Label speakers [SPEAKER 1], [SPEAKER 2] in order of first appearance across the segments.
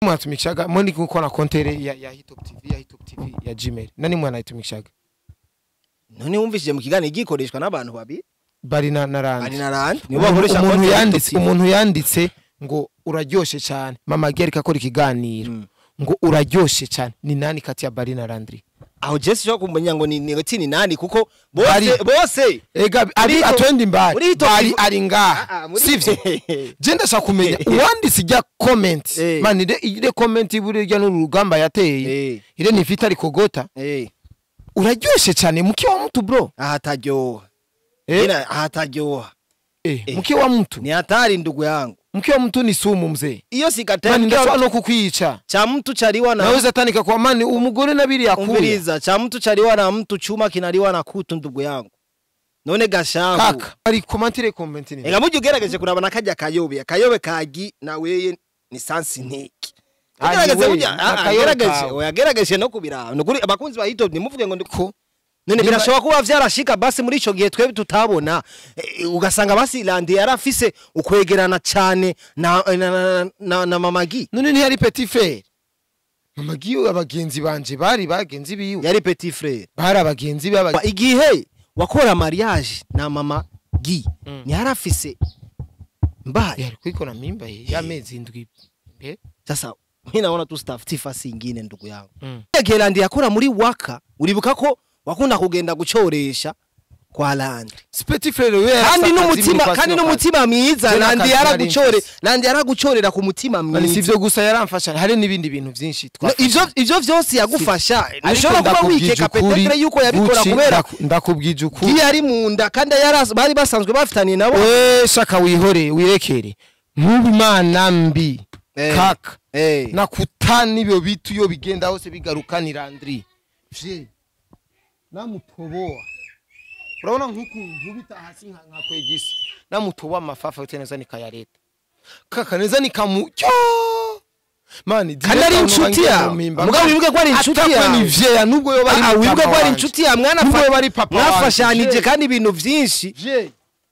[SPEAKER 1] mwatumikishaga mo ndi gukora kontere ya, ya hitop tv ya hitop tv ya gmail nani mwanayitumikishaga
[SPEAKER 2] none wumvishije mu kiganiro gikoreshwa n'abantu babiri
[SPEAKER 1] bari na narandi
[SPEAKER 2] ari na randi nibo
[SPEAKER 1] umuntu
[SPEAKER 2] bakoresha
[SPEAKER 1] umuntu
[SPEAKER 2] konti ya
[SPEAKER 1] yanditse
[SPEAKER 2] YouTube.
[SPEAKER 1] umuntu yanditse ngo uraryoshe cyane mama Geri akora ikiganiro
[SPEAKER 2] Mm.
[SPEAKER 1] ngo uraryoshe cyane ni nani kati ya bari na randri
[SPEAKER 2] aho Jesse cyo kumenya ngo ni ni ni nani kuko
[SPEAKER 1] Bari.
[SPEAKER 2] bose bose
[SPEAKER 1] ega ari
[SPEAKER 2] Muri Hitop-
[SPEAKER 1] atwendi mbari
[SPEAKER 2] muri Hitop
[SPEAKER 1] bari
[SPEAKER 2] TV
[SPEAKER 1] ari
[SPEAKER 2] Ah,
[SPEAKER 1] ngaha
[SPEAKER 2] ah, muri-
[SPEAKER 1] sivyo je ndashaka kumenya uwanditse ijya comment
[SPEAKER 2] Eh.
[SPEAKER 1] man ire ire comment burya n'urugamba yateye
[SPEAKER 2] eh
[SPEAKER 1] ire nifita ariko gota
[SPEAKER 2] eh
[SPEAKER 1] uraryoshe cyane mke wa mtu bro
[SPEAKER 2] ahataryoha
[SPEAKER 1] eh,
[SPEAKER 2] ina ahataryoha
[SPEAKER 1] eh,
[SPEAKER 2] eh.
[SPEAKER 1] mke wa mtu
[SPEAKER 2] ni hatari ndugu yangu
[SPEAKER 1] mke wa mtu ni sumu mzee
[SPEAKER 2] iyo sikataye
[SPEAKER 1] mani
[SPEAKER 2] mke wa
[SPEAKER 1] ndashobora
[SPEAKER 2] mtu-
[SPEAKER 1] no kukwica
[SPEAKER 2] cha mtu chaliwa na
[SPEAKER 1] naweza tanika kwa mani umugore nabiri yakuya
[SPEAKER 2] umviriza cha mtu chaliwa na mtu chuma kinaliwa na kutu ndugu yangu none gashahu
[SPEAKER 1] kaka ari komantire comment ni
[SPEAKER 2] ega mujye ugerageje kuraba nakajya kayobe akayobe kagi naweye ni sansi ntiki
[SPEAKER 1] Ah,
[SPEAKER 2] Ugerageze
[SPEAKER 1] ni we,
[SPEAKER 2] burya, ah, ah,
[SPEAKER 1] akayobe
[SPEAKER 2] gerageze,
[SPEAKER 1] kawe.
[SPEAKER 2] oya, gerageze no kubiraba nukuri abakunzi ba hitop ntimuvuge ngo ndi
[SPEAKER 1] ko
[SPEAKER 2] none
[SPEAKER 1] Niba-
[SPEAKER 2] birashobora kuba vyarashika basi muri ico gihe twebwe tutabona eh, ugasanga basi landi yarafise ukwegerana cane na, na, na, na, na mamagi
[SPEAKER 1] none ntiyari petit frere mama giyo abagenzi banje bari bagenzi biwe
[SPEAKER 2] yari petit frere
[SPEAKER 1] bari abagenzi be
[SPEAKER 2] Ba-
[SPEAKER 1] aba-
[SPEAKER 2] igihe wakora mariage na mama gi
[SPEAKER 1] Mm.
[SPEAKER 2] ntiyarafise mbaye
[SPEAKER 1] yari kwikora mimba ye y'amezi indwi Eh?
[SPEAKER 2] sasa mi naona tu staff tifasi ingine ndugu yangu
[SPEAKER 1] Mm.
[SPEAKER 2] igihe landi yakora muri waka uribuka ko wakunda kugenda gucoresha kwa landi
[SPEAKER 1] si petit frere we
[SPEAKER 2] kandi
[SPEAKER 1] yarasa
[SPEAKER 2] n'umutima
[SPEAKER 1] akazi
[SPEAKER 2] kandi
[SPEAKER 1] mu
[SPEAKER 2] n'umutima mwiza
[SPEAKER 1] Je
[SPEAKER 2] landi
[SPEAKER 1] n'akazi
[SPEAKER 2] yaragucore
[SPEAKER 1] nari mfise.
[SPEAKER 2] landi yaragucorera ku mutima
[SPEAKER 1] Mani si
[SPEAKER 2] mwiza
[SPEAKER 1] ivyo gusa yaramfasha hari n'ibindi bintu vyinshi
[SPEAKER 2] No,
[SPEAKER 1] twafashe.
[SPEAKER 2] ivyo ivyo vyose yagufasha
[SPEAKER 1] Ariko
[SPEAKER 2] ntushobora kuba
[SPEAKER 1] ndakubwije
[SPEAKER 2] wikeka
[SPEAKER 1] ukuri,
[SPEAKER 2] petetre yuko yabikora
[SPEAKER 1] Gucci,
[SPEAKER 2] kubera
[SPEAKER 1] ndaku- ndakubwije ukuri
[SPEAKER 2] giye ari mu nda kandi yaras- bari basanzwe bafitaniye nabo
[SPEAKER 1] we shaka wihore wirekere nk'ubu imana mbi
[SPEAKER 2] Eh.
[SPEAKER 1] kaka
[SPEAKER 2] Eh.
[SPEAKER 1] nakutana ibyo bitu iyo bigenda hose bigarukanira andri je namutoboa urabona nk'uku nkubita hasi nka nka kwegisi namutoboa amafafa yote neza nikayareta kaka neza nikamucyo mani
[SPEAKER 2] kandi ari inshuti yawe mugabo wibuke ko ari inshuti yawe
[SPEAKER 1] ni vyeya nubwo yo bari
[SPEAKER 2] Ah, wibuke
[SPEAKER 1] papa
[SPEAKER 2] ko ari
[SPEAKER 1] wanje.
[SPEAKER 2] inshuti yawe mwana
[SPEAKER 1] Nubwo
[SPEAKER 2] fa-
[SPEAKER 1] yo bari papa wanje.
[SPEAKER 2] mwafashanije
[SPEAKER 1] Je.
[SPEAKER 2] kandi ibintu vyinshi
[SPEAKER 1] je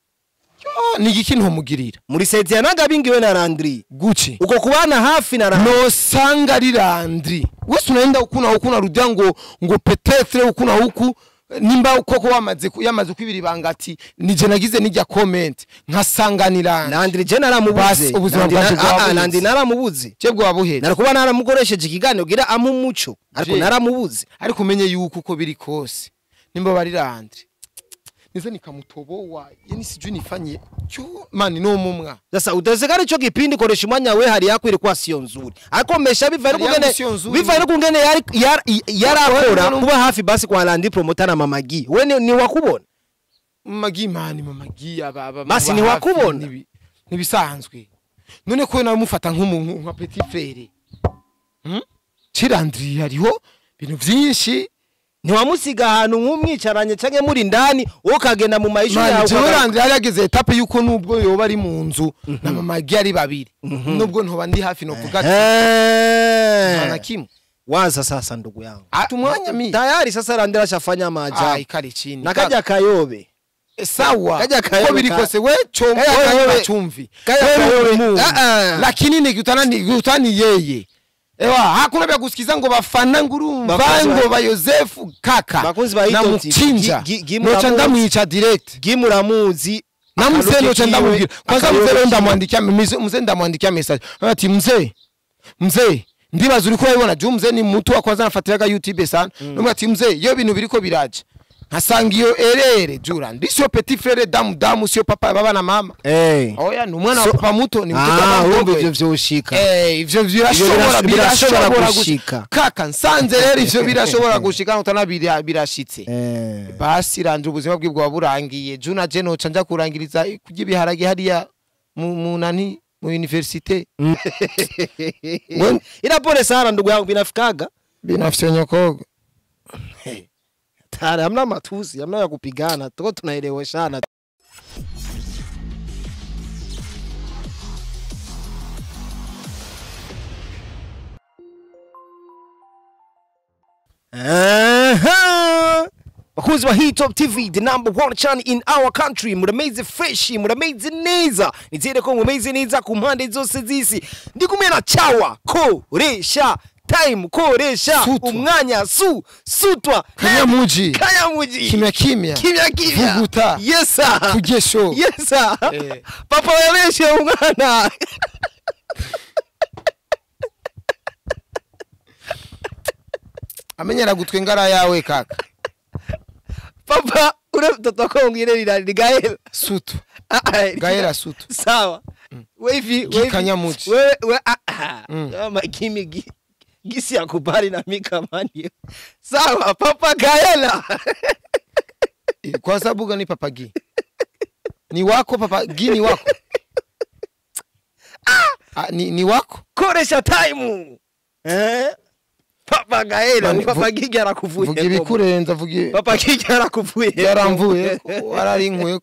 [SPEAKER 1] Yo, ni igiki ntomugirira
[SPEAKER 2] muri seti ya nagabingiwe na Landry
[SPEAKER 1] guci
[SPEAKER 2] uko kubana hafi na Landry
[SPEAKER 1] nosanga ari Landry wese unaenda huku na huku narudia ngo ngo petetre huku na huku nimba koko wamaze ku- yamaze kwibira ibanga ati nije nagize nijya comment nkasanga ni Landry
[SPEAKER 2] Landry je naramubuze
[SPEAKER 1] Basi, ubuzima
[SPEAKER 2] Landry
[SPEAKER 1] bwacu
[SPEAKER 2] na- ah, ah,
[SPEAKER 1] bwabuze.
[SPEAKER 2] Landry naramubuze
[SPEAKER 1] cebwo wabuhera
[SPEAKER 2] narakuba naramukoresheje ikiganiro gira amu umuco ariko
[SPEAKER 1] Je.
[SPEAKER 2] naramubuze
[SPEAKER 1] ariko umenye yuko uko biri kose nimba bari Landry niza nikamutoboa yani sijui nifanye cyo mani no mumwa
[SPEAKER 2] sasa utezekana ico kipindi koresha umwanya we hari yakwiri kwa siyo nzuri ariko mesha bivaye
[SPEAKER 1] Hari
[SPEAKER 2] kungene
[SPEAKER 1] yangu sio nzuri.
[SPEAKER 2] bivaye kungene yari yari- yarakora
[SPEAKER 1] Wewe-
[SPEAKER 2] kuba hafi basi kwa Landry promoter na mamagi we ni, ni wakubona
[SPEAKER 1] magi mani mamagi aba aba
[SPEAKER 2] Basi
[SPEAKER 1] aba
[SPEAKER 2] ntiwakubona?
[SPEAKER 1] hafi, nibi- nibisanzwe none ko namufata nk'umuntu nka petit frere hmm? cirandri hariho ibintu vyinshi
[SPEAKER 2] ntiwamusiga ahantu nk'umwicaranye canke muri ndani wowe ukagenda mu mayishu
[SPEAKER 1] mani
[SPEAKER 2] yawe
[SPEAKER 1] jewe
[SPEAKER 2] ukagaruka.
[SPEAKER 1] randri yari yageze etape yuko nubwo yoba ari mu nzu na mamagi ari babiri nubwo ntoba ndi hafi novuga ati nta na
[SPEAKER 2] Eh.
[SPEAKER 1] kimwe
[SPEAKER 2] waza sasa ndugu yangu
[SPEAKER 1] Ah, tumwanya mi
[SPEAKER 2] tayari sasa Landry ashafanya
[SPEAKER 1] ai
[SPEAKER 2] maajabu
[SPEAKER 1] kari chini
[SPEAKER 2] nakaja kayobe
[SPEAKER 1] Eh, sawa
[SPEAKER 2] Kaja kayobe
[SPEAKER 1] ko biri
[SPEAKER 2] ka-
[SPEAKER 1] kose we chombo
[SPEAKER 2] Kaja kayobe-
[SPEAKER 1] wewe chumvi
[SPEAKER 2] Kaja
[SPEAKER 1] Wewe
[SPEAKER 2] kayobe-
[SPEAKER 1] umungu.
[SPEAKER 2] Ah, ah.
[SPEAKER 1] lakini nikutana nikutani yeye ewa hakuna vya kusikiza ngo bafana ngurumva
[SPEAKER 2] Bakunzi ba-
[SPEAKER 1] ngo ba Yosefu kaka
[SPEAKER 2] Bakunzi ba Hito TV,
[SPEAKER 1] namuchinja
[SPEAKER 2] gi- gi- gi-
[SPEAKER 1] nocha
[SPEAKER 2] muramuzi.
[SPEAKER 1] ndamwica direct
[SPEAKER 2] gimuramuzi
[SPEAKER 1] na mzee
[SPEAKER 2] akaruke
[SPEAKER 1] nocha
[SPEAKER 2] kiwe,
[SPEAKER 1] ndamubwira kwanza
[SPEAKER 2] akayobe
[SPEAKER 1] mzee leo
[SPEAKER 2] kiwe.
[SPEAKER 1] ndamwandikia mzee mzee ndamwandikia message ati mzee mzee ndibaza uriko urabibona juu mzee ni mtu wa kwanza nafatiraga youtube sana mm. ati mzee iyo bintu biriko biraje nkasanga iyo erere jura ndi sio petit frere damu damu sio papa baba na mama
[SPEAKER 2] Eh.
[SPEAKER 1] oya ni umwana
[SPEAKER 2] So-
[SPEAKER 1] wa papa muto ni mtoto
[SPEAKER 2] Ah,
[SPEAKER 1] wa
[SPEAKER 2] urumva
[SPEAKER 1] mdogo
[SPEAKER 2] ivyo vyoshika
[SPEAKER 1] Eh, ivyo birashobora
[SPEAKER 2] birash- birashobora
[SPEAKER 1] birashobora
[SPEAKER 2] gushika.
[SPEAKER 1] gushika kaka nsanze rero ivyo birashobora gushika utana bira- birashitse
[SPEAKER 2] Eh.
[SPEAKER 1] basi ranje ubuzima bwe bwa burangiye juna je noca nja kurangiriza kurya ibiharage hariya mu mu nani mu universite We-
[SPEAKER 2] ila pole sana ndugu yangu binafikaga
[SPEAKER 1] binafise nyokoga
[SPEAKER 2] tare hamna matusi hamna ya kupigana tuko tunaeleweshana Aha. bakunzi ba Hitop TV the number one channel in our country murameze fresh murameze neza nizere ko mumeze neza ku mpande zose z'isi ndi kumwe na chawa koresha time koresha
[SPEAKER 1] Sutwa.
[SPEAKER 2] umwanya su sutwa
[SPEAKER 1] Kanyamuji.
[SPEAKER 2] kanyamuji
[SPEAKER 1] kimya kimya
[SPEAKER 2] kimya kimya
[SPEAKER 1] Vuguta.
[SPEAKER 2] yes sir
[SPEAKER 1] Kugesho.
[SPEAKER 2] yes sir
[SPEAKER 1] Eh.
[SPEAKER 2] papa yabeshe umwana
[SPEAKER 1] amenyera gutwe ngara yawe kaka
[SPEAKER 2] papa ule mtoto wako mwingine ni nani? Ni Gael
[SPEAKER 1] sutu
[SPEAKER 2] Ah, ah,
[SPEAKER 1] gaera sutu
[SPEAKER 2] sawa wevi
[SPEAKER 1] Gi Kanyamuchi.
[SPEAKER 2] wewe we, ah, ah.
[SPEAKER 1] Mm.
[SPEAKER 2] kama kimi gi, gisi ya kubali na mikamani sawa papa Gaela
[SPEAKER 1] Eh, kwa sababu gani papa gi ni wako papa gi ni wako ah, ni, ni wako
[SPEAKER 2] koresha time eh papa Gaela
[SPEAKER 1] Mani,
[SPEAKER 2] papa
[SPEAKER 1] vu-
[SPEAKER 2] Gigi arakuvuye
[SPEAKER 1] vuga ibikurenza vuga
[SPEAKER 2] papa Gigi arakuvuye
[SPEAKER 1] yaramvuye wararinkuye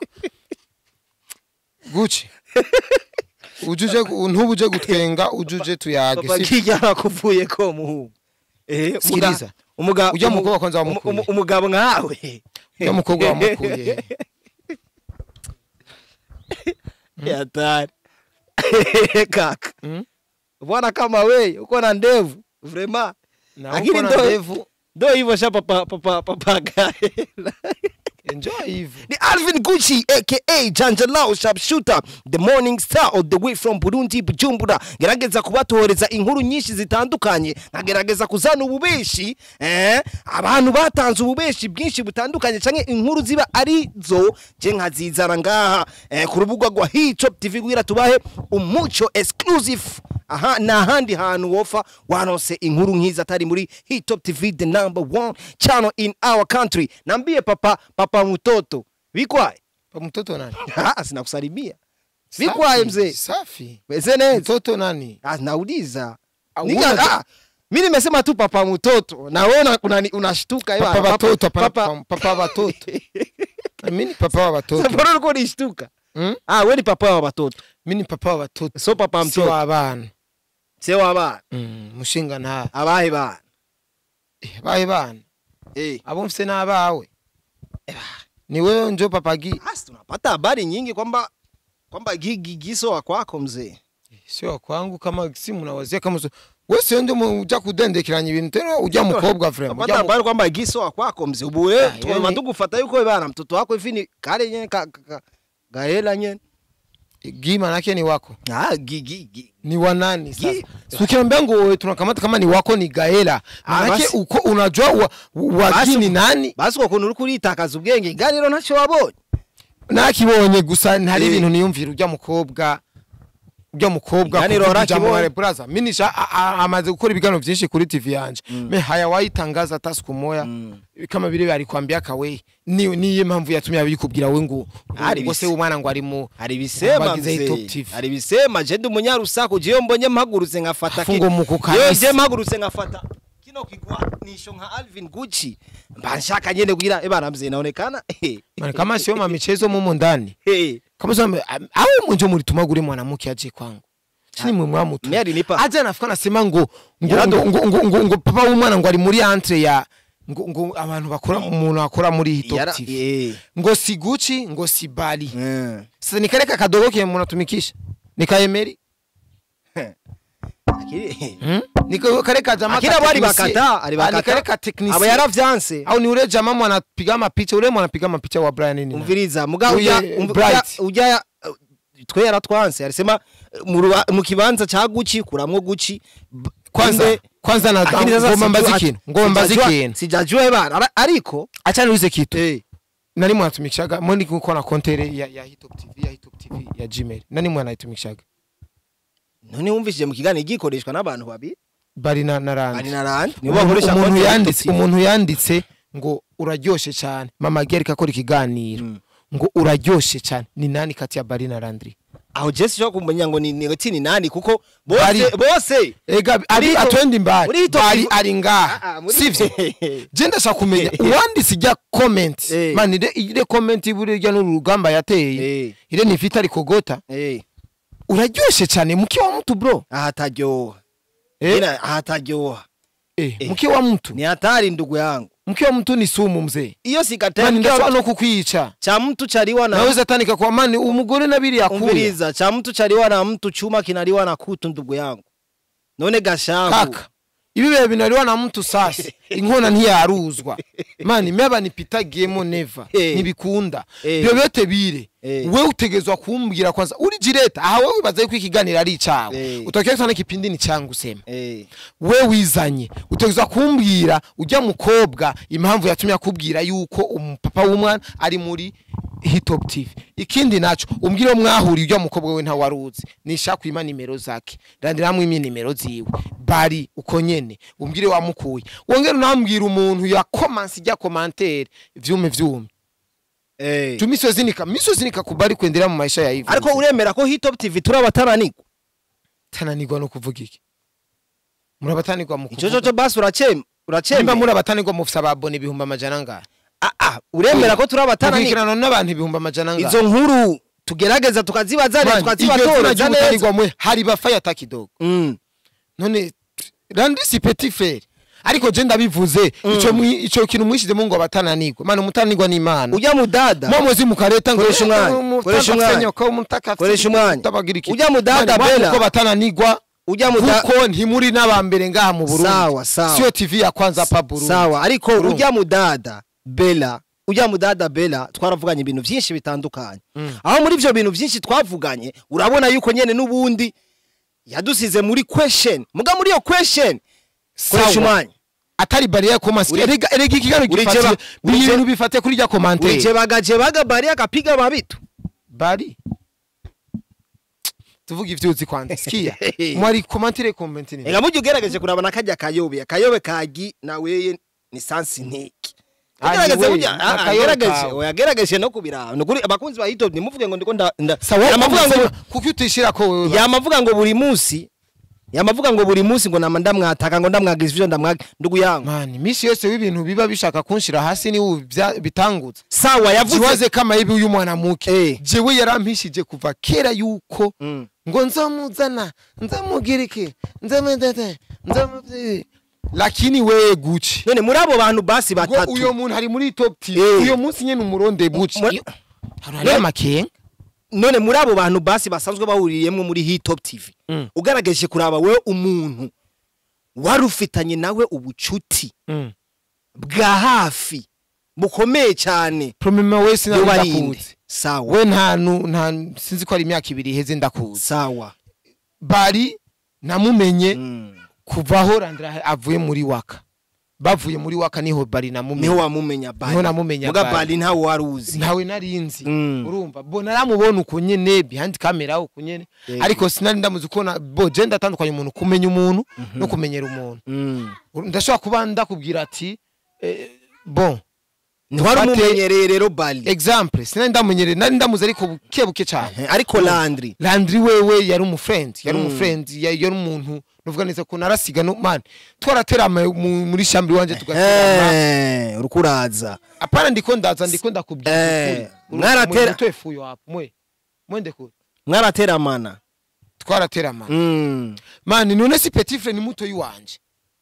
[SPEAKER 1] guci ujuje ntubuje gutwenga ujuje tuyage
[SPEAKER 2] papa
[SPEAKER 1] si
[SPEAKER 2] Gigi arakuvuye ko muhungu eh muga-
[SPEAKER 1] Sikiliza.
[SPEAKER 2] umuga
[SPEAKER 1] Ujya
[SPEAKER 2] umu-
[SPEAKER 1] mukobwa kwanza
[SPEAKER 2] umu-
[SPEAKER 1] wamukuye.
[SPEAKER 2] umu- umugabo nkawe
[SPEAKER 1] ujya mukobwa wamukuye
[SPEAKER 2] hatari kaka
[SPEAKER 1] Mm?
[SPEAKER 2] bwana kama we uko na ndevu vrema
[SPEAKER 1] na
[SPEAKER 2] Lakini
[SPEAKER 1] uko na
[SPEAKER 2] ndo-
[SPEAKER 1] ndevu
[SPEAKER 2] ndo hivyo sha papa papa papa Gaela
[SPEAKER 1] enjoy hivyo
[SPEAKER 2] ni Alvin Gucci aka Janjalao Sharpshooter the morning star all the way from Burundi Bujumbura gerageza kubatohereza inkuru nyinshi zitandukanye nkagerageza kuzana ububeshi eh abantu batanze ububeshi bwinshi butandukanye canke inkuru ziba ari zo je nkazizana ngaha eh, ku rubuga rwa Hitop TV kugira tubahe umuco exclusive aha ni ahandi hantu wofa wanose inkuru nk'izi atari muri Hitop TV the number one channel in our country nambie papa papa mtoto vikwaye
[SPEAKER 1] pa mtoto nani
[SPEAKER 2] Ah, sinakusalimia vikwaye
[SPEAKER 1] Safi,
[SPEAKER 2] mzee
[SPEAKER 1] safi
[SPEAKER 2] meze neza
[SPEAKER 1] mtoto nani
[SPEAKER 2] Ah, nauliza
[SPEAKER 1] Ah,
[SPEAKER 2] Nika-
[SPEAKER 1] una-
[SPEAKER 2] ah, mi nimesema tu papa mtoto na wewe una- unani- unashtuka
[SPEAKER 1] papa
[SPEAKER 2] ewa,
[SPEAKER 1] watoto
[SPEAKER 2] papa-
[SPEAKER 1] papa papa watoto mimi ni papa wa watoto
[SPEAKER 2] Mbona ulikuwa unishtuka
[SPEAKER 1] Mm?
[SPEAKER 2] ah we ni papa wa watoto
[SPEAKER 1] mimi ni papa wa watoto
[SPEAKER 2] so papa
[SPEAKER 1] sio
[SPEAKER 2] mtoto
[SPEAKER 1] abana
[SPEAKER 2] se wabana
[SPEAKER 1] Mm, mushinga nta
[SPEAKER 2] abahe bana
[SPEAKER 1] Eh, bahe bana
[SPEAKER 2] eh
[SPEAKER 1] abo mfise n'abawe ni wewe njo papa gi
[SPEAKER 2] basi tunapata habari nyingi kwamba kwamba gigi giso wa kwako mzee
[SPEAKER 1] sio kwangu kama si mnawazia kama so wewe sio ndio uja kudendekeranya ibintu tena uja mukobwa vrema
[SPEAKER 2] Tunapata
[SPEAKER 1] uja mu-
[SPEAKER 2] habari kwamba giso wa kwako mzee ubu
[SPEAKER 1] Ah,
[SPEAKER 2] wewe
[SPEAKER 1] yani-
[SPEAKER 2] matugufata yuko bana mtoto wako hivi ni kale nyene ka, ka, ka, gaela nyene
[SPEAKER 1] gi manake ni wako
[SPEAKER 2] ah gigi gi
[SPEAKER 1] ni wa nani sasa
[SPEAKER 2] Gi-
[SPEAKER 1] si ukiambia ngo wewe tunakamata kama ni wako ni gaela
[SPEAKER 2] Ah,
[SPEAKER 1] manake
[SPEAKER 2] basi.
[SPEAKER 1] uko unajua wa, wa
[SPEAKER 2] Basi
[SPEAKER 1] gi ni
[SPEAKER 2] uko-
[SPEAKER 1] nani
[SPEAKER 2] basi uko kuntu uri kuritakaza ubwenge ganiro ntacyo wabonye
[SPEAKER 1] nakibonye gusa ntari
[SPEAKER 2] Eh.
[SPEAKER 1] ibintu niyumvira ujya mukobwa ujya mukobwa
[SPEAKER 2] Iganiro
[SPEAKER 1] kuvuga
[SPEAKER 2] warakibonye?
[SPEAKER 1] ijambo wale braza minisha a- a- amaze gukora ibiganiro byinshi kuri TV yanje me haya wayitangaza hata siku moya kama vile alikwambia kawe ni niye mpamvu yatumye abikubwira we ngo
[SPEAKER 2] Hari
[SPEAKER 1] ngo se
[SPEAKER 2] bise-
[SPEAKER 1] umwana ngo ari mu
[SPEAKER 2] hari bisema
[SPEAKER 1] Bagize
[SPEAKER 2] mzee
[SPEAKER 1] Top TV.
[SPEAKER 2] hari bisema je ndi umunyarusaku jewe mbonye mpagurutse nkafata
[SPEAKER 1] Afungo
[SPEAKER 2] ki-
[SPEAKER 1] mu kukanisa.
[SPEAKER 2] Jewe je mpagurutse nkafata kino kigwanisho nka Alvin Gucci mba nshaka nyene kugira ebana mzee naonekana eh,
[SPEAKER 1] Maana kama sio ma michezo mumo ndani
[SPEAKER 2] eh.
[SPEAKER 1] kama sio au mwenjo mlituma gure mwanamke aje kwangu chini mwe mwamutu
[SPEAKER 2] Mimi alinipa
[SPEAKER 1] aje anafika nasema ngo ngo
[SPEAKER 2] Yarado-
[SPEAKER 1] ngo, ngo, ngo, ngo, ngo papa w'umwana ngo ari muri entre ya ngo, ngo abantu bakora umuntu akora muri hit
[SPEAKER 2] Yara-
[SPEAKER 1] TV
[SPEAKER 2] eh.
[SPEAKER 1] ngo si Gucci ngo si Bali
[SPEAKER 2] Mm.
[SPEAKER 1] sasa nikareka kadogo kile mnatumikisha nikaemeri
[SPEAKER 2] Akiri-
[SPEAKER 1] hmm? nikareka jamaa
[SPEAKER 2] akira
[SPEAKER 1] ka
[SPEAKER 2] abo ari
[SPEAKER 1] technicien.
[SPEAKER 2] bakata ari
[SPEAKER 1] Ah,
[SPEAKER 2] bakata
[SPEAKER 1] nikareka technicien
[SPEAKER 2] abo yaravyanse
[SPEAKER 1] au ni ule jamaa mwanapiga mapicha ule mwanapiga mapicha wa Brian nini
[SPEAKER 2] umviriza muga
[SPEAKER 1] Uye,
[SPEAKER 2] ujya umv-
[SPEAKER 1] Bright.
[SPEAKER 2] ujya- ujya uh, twe yaratwanse arisema uh, mu ruba- mu kibanza ca Gucci kuramwo Gucci b-
[SPEAKER 1] kwanza
[SPEAKER 2] inde-
[SPEAKER 1] kwanza na
[SPEAKER 2] Lakini sasa
[SPEAKER 1] ngoma mbazi
[SPEAKER 2] sijua-
[SPEAKER 1] kintu ngoma mbazi
[SPEAKER 2] sijajua-
[SPEAKER 1] kintu
[SPEAKER 2] sijajua bana Ara- ariko
[SPEAKER 1] acha niulize kitu
[SPEAKER 2] eh
[SPEAKER 1] nani mwanatumikishaga mwani kuko na kontere ya, ya hitop tv ya hitop tv ya gmail nani mwanayitumikishaga
[SPEAKER 2] none wumvishije mu kiganiro gikoreshwa n'abantu babiri
[SPEAKER 1] bari na na
[SPEAKER 2] ari
[SPEAKER 1] randi
[SPEAKER 2] na randi nibo
[SPEAKER 1] umuntu
[SPEAKER 2] bakoresha
[SPEAKER 1] umuntu
[SPEAKER 2] konti ya
[SPEAKER 1] yanditse
[SPEAKER 2] Top TV.
[SPEAKER 1] umuntu yanditse ngo uraryoshe cyane mama Gerika akora ikiganiro
[SPEAKER 2] Mm.
[SPEAKER 1] ngo uraryoshe cyane ni nani kati ya bari na randri
[SPEAKER 2] aho Jesse cyo kumenya ngo ni ni ni nani kuko
[SPEAKER 1] Bari.
[SPEAKER 2] bose bose
[SPEAKER 1] ega ari
[SPEAKER 2] Muri Hitop-
[SPEAKER 1] atwendi mbali
[SPEAKER 2] muri Hitop
[SPEAKER 1] bari
[SPEAKER 2] TV
[SPEAKER 1] ari
[SPEAKER 2] Ah, ah,
[SPEAKER 1] ngaha
[SPEAKER 2] muri-
[SPEAKER 1] sivyo je ndashaka kumenya uwanditse ijya comment
[SPEAKER 2] Eh.
[SPEAKER 1] man ire ire comment iburi rya n'uru rugamba yateye
[SPEAKER 2] eh
[SPEAKER 1] ire ni vita rikogota
[SPEAKER 2] eh
[SPEAKER 1] uraryoshe cyane mke wa mtu bro
[SPEAKER 2] ahataryoha
[SPEAKER 1] eh,
[SPEAKER 2] Ina ahataryoha
[SPEAKER 1] eh,
[SPEAKER 2] eh.
[SPEAKER 1] mke wa mtu
[SPEAKER 2] ni hatari ndugu yangu
[SPEAKER 1] mke wa mtu ni sumu mzee
[SPEAKER 2] iyo sigatera
[SPEAKER 1] mani
[SPEAKER 2] mke wa
[SPEAKER 1] ndashobora
[SPEAKER 2] mtu-
[SPEAKER 1] no kukwica
[SPEAKER 2] cha mtu chaliwa na
[SPEAKER 1] naweza tanika kwa mani umugore nabiri yakuya
[SPEAKER 2] umviriza cha mtu chaliwa na mtu chuma kinaliwa na kutu ndugu yangu none gashavu
[SPEAKER 1] kaka ibi bihe binaliwa na mtu sasa inkona ntiyaruzwa mani meba nipitagiyemo neva
[SPEAKER 2] Eh.
[SPEAKER 1] ntibikunda
[SPEAKER 2] Eh.
[SPEAKER 1] byo bete bire
[SPEAKER 2] Eh.
[SPEAKER 1] we utegezwa kumbwira kwanza uri jireta aha wewe wibaza yuko ikiganiro ari icawe
[SPEAKER 2] Eh.
[SPEAKER 1] utokeye sana kipindi ni changu sema
[SPEAKER 2] eh
[SPEAKER 1] we wizanye utegezwa kumbwira ujya mukobwa impamvu yatumye akubwira yuko umupapa w'umwana ari muri hitop tv ikindi naco umbwire mwahuriye ujya mukobwa we ntawaruzi nisha kwima nimero zake randiramwe imi nimero ziwe bari uko nyene umbwire wamukuye wongere unambwira umuntu ya komansi ijya komantere vyume vyume
[SPEAKER 2] eh
[SPEAKER 1] tu misozi nika misozi nika kubali kuendelea mu maisha ya hivi
[SPEAKER 2] ariko uremera ko hitop tv turabatananirwa
[SPEAKER 1] tananirwa no kuvuga iki murabatanirwa mu
[SPEAKER 2] ico
[SPEAKER 1] kuvuga
[SPEAKER 2] coco basi uracem
[SPEAKER 1] nimba
[SPEAKER 2] uracemera
[SPEAKER 1] murabatanirwa mufise ababone ibihumbi amajana ngahe
[SPEAKER 2] ah ah uremera ko turabatananirwa
[SPEAKER 1] mukurikirana n'abantu ibihumbi amajana ngahe
[SPEAKER 2] izo nkuru tugerageza tukazibazanira
[SPEAKER 1] Man, iryo zina
[SPEAKER 2] tukazibatoreza neza
[SPEAKER 1] ry'umutanirwa mwe hari bafaya atakidogo
[SPEAKER 2] Mm.
[SPEAKER 1] none randi si petit frere ariko je ndabivuze ico mwi- ico kintu mwishizemo ngo abatananirwa mana umutanirwa ni imana
[SPEAKER 2] ujya mudada
[SPEAKER 1] mwamuzi mukareta ngo
[SPEAKER 2] Koresha umwanya,
[SPEAKER 1] umutaka
[SPEAKER 2] koresha umwanya.
[SPEAKER 1] senyoka, umutaka
[SPEAKER 2] Koresha umwanya.
[SPEAKER 1] utabagira iki
[SPEAKER 2] Ujya mu dada
[SPEAKER 1] Mani,
[SPEAKER 2] Bella.
[SPEAKER 1] uko batananirwa
[SPEAKER 2] ujya muda
[SPEAKER 1] kuko ntimuri n'abambere ngaha mu Burundi
[SPEAKER 2] Sawa, sawa.
[SPEAKER 1] siyo tv ya kwanza pa Burundi
[SPEAKER 2] sawa ariko
[SPEAKER 1] Urumva.
[SPEAKER 2] ujya mudada bela ujya mudada bela twaravuganye ibintu byinshi bitandukanye aho muri ibyo bintu byinshi twavuganye urabona yuko nyene n'ubundi yadusize muri question muga muri iyo question koresha
[SPEAKER 1] Sawa.
[SPEAKER 2] umwanya
[SPEAKER 1] atari bariya komasi
[SPEAKER 2] Uri-
[SPEAKER 1] erega erega ikigano
[SPEAKER 2] Uri
[SPEAKER 1] gifatiye
[SPEAKER 2] jeba- uri je-
[SPEAKER 1] ibintu bifate kuri rya commentaire
[SPEAKER 2] ulijebaga bari akapiga mabitu
[SPEAKER 1] bari tuvuga ivyuzi kwanza sikia mwari commentaire comment ni
[SPEAKER 2] ega mujye ugerageje kuraba nakajya kayobe akayobe kagi naweye ni sansi ntiki
[SPEAKER 1] Ah,
[SPEAKER 2] Ugerageze
[SPEAKER 1] ni
[SPEAKER 2] burya-
[SPEAKER 1] we,
[SPEAKER 2] ah, ah,
[SPEAKER 1] n'akayobe
[SPEAKER 2] gerageze,
[SPEAKER 1] kawe.
[SPEAKER 2] oya, gerageze no kubiraba ni ukuri abakunzi ba hitopu ntimuvuge ngo ndiko nda nda-
[SPEAKER 1] sawa
[SPEAKER 2] yamavuga ngo
[SPEAKER 1] kuko utishira ko wewe
[SPEAKER 2] yamavuga ngo buri munsi yamavuga ngo buri munsi ngo nama ndamwataka ngo ndamwagiza ivyo ndamwaga ndugu yangu
[SPEAKER 1] mani misi yose w'ibintu biba bishaka kunshira hasi ni ubu bya- bitangutse
[SPEAKER 2] sawa yavuze
[SPEAKER 1] jiwaze kama hivi uyu mwana muke
[SPEAKER 2] Eh.
[SPEAKER 1] jewe yarampishije kuva kera yuko
[SPEAKER 2] Mm.
[SPEAKER 1] ngo nzamuzana nzamugira iki nzamudete nzamubye lakini wewe guci
[SPEAKER 2] none muri abo bantu basi
[SPEAKER 1] ngo
[SPEAKER 2] batatu
[SPEAKER 1] uyo muntu ari muri top team
[SPEAKER 2] Eh.
[SPEAKER 1] uyo munsi nyene umuronde guci
[SPEAKER 2] Muri-
[SPEAKER 1] hari amakenga
[SPEAKER 2] none muri abo bantu basi basanzwe bahuriyemwo muri hitop tv
[SPEAKER 1] Mm.
[SPEAKER 2] ugerageje kuraba wewe umuntu wari ufitanye nawe ubucuti bwa hafi bukomeye cyane
[SPEAKER 1] promema wese
[SPEAKER 2] yoba
[SPEAKER 1] nari
[SPEAKER 2] ari inde
[SPEAKER 1] ndakuzi
[SPEAKER 2] sawa
[SPEAKER 1] we nta nu- nta sinzi ko ari imyaka ibiri iheze ndakuzi
[SPEAKER 2] sawa
[SPEAKER 1] bari namumenye
[SPEAKER 2] Mm.
[SPEAKER 1] kuva aho Landra avuye muri waka bavuye muri waka niho bari
[SPEAKER 2] niho
[SPEAKER 1] namumenye
[SPEAKER 2] wamumenya bali
[SPEAKER 1] Niho namumenya
[SPEAKER 2] muga
[SPEAKER 1] Bali.
[SPEAKER 2] bali ntawe wari uzi
[SPEAKER 1] ntawe narinzi
[SPEAKER 2] Mm.
[SPEAKER 1] urumva bo naramubona uko nyene behind camera uko nyene
[SPEAKER 2] Yego.
[SPEAKER 1] ariko sinari ndamuzi kubona bo je ndatandukanye umuntu kumenya umuntu no kumenyera umuntu
[SPEAKER 2] Mm.
[SPEAKER 1] ndashobora kuba ndakubwira ati eh, bon
[SPEAKER 2] ntiwari
[SPEAKER 1] Dufate-
[SPEAKER 2] umumenyereye rero bali
[SPEAKER 1] example sinari ndamumenyereye nari ndamuzi ariko buke buke cyane
[SPEAKER 2] Eh, ariko landri
[SPEAKER 1] Landry wewe yari umufriend yari
[SPEAKER 2] Mm.
[SPEAKER 1] umufriend ya- yari umuntu nuvuga neza ko narasiga no man twaraterama mu- muri shambri wanje tugaterama
[SPEAKER 2] Eh, uriko uraza
[SPEAKER 1] apana ndiko ndaza ndiko ndakubwira
[SPEAKER 2] Eh,
[SPEAKER 1] ukuri.
[SPEAKER 2] mwaratera-
[SPEAKER 1] Mwe mutwe fuyo hapo mwe mwende kure
[SPEAKER 2] mwarateramana
[SPEAKER 1] twaraterama
[SPEAKER 2] Mm.
[SPEAKER 1] man none si petit frère ni muto yiwanje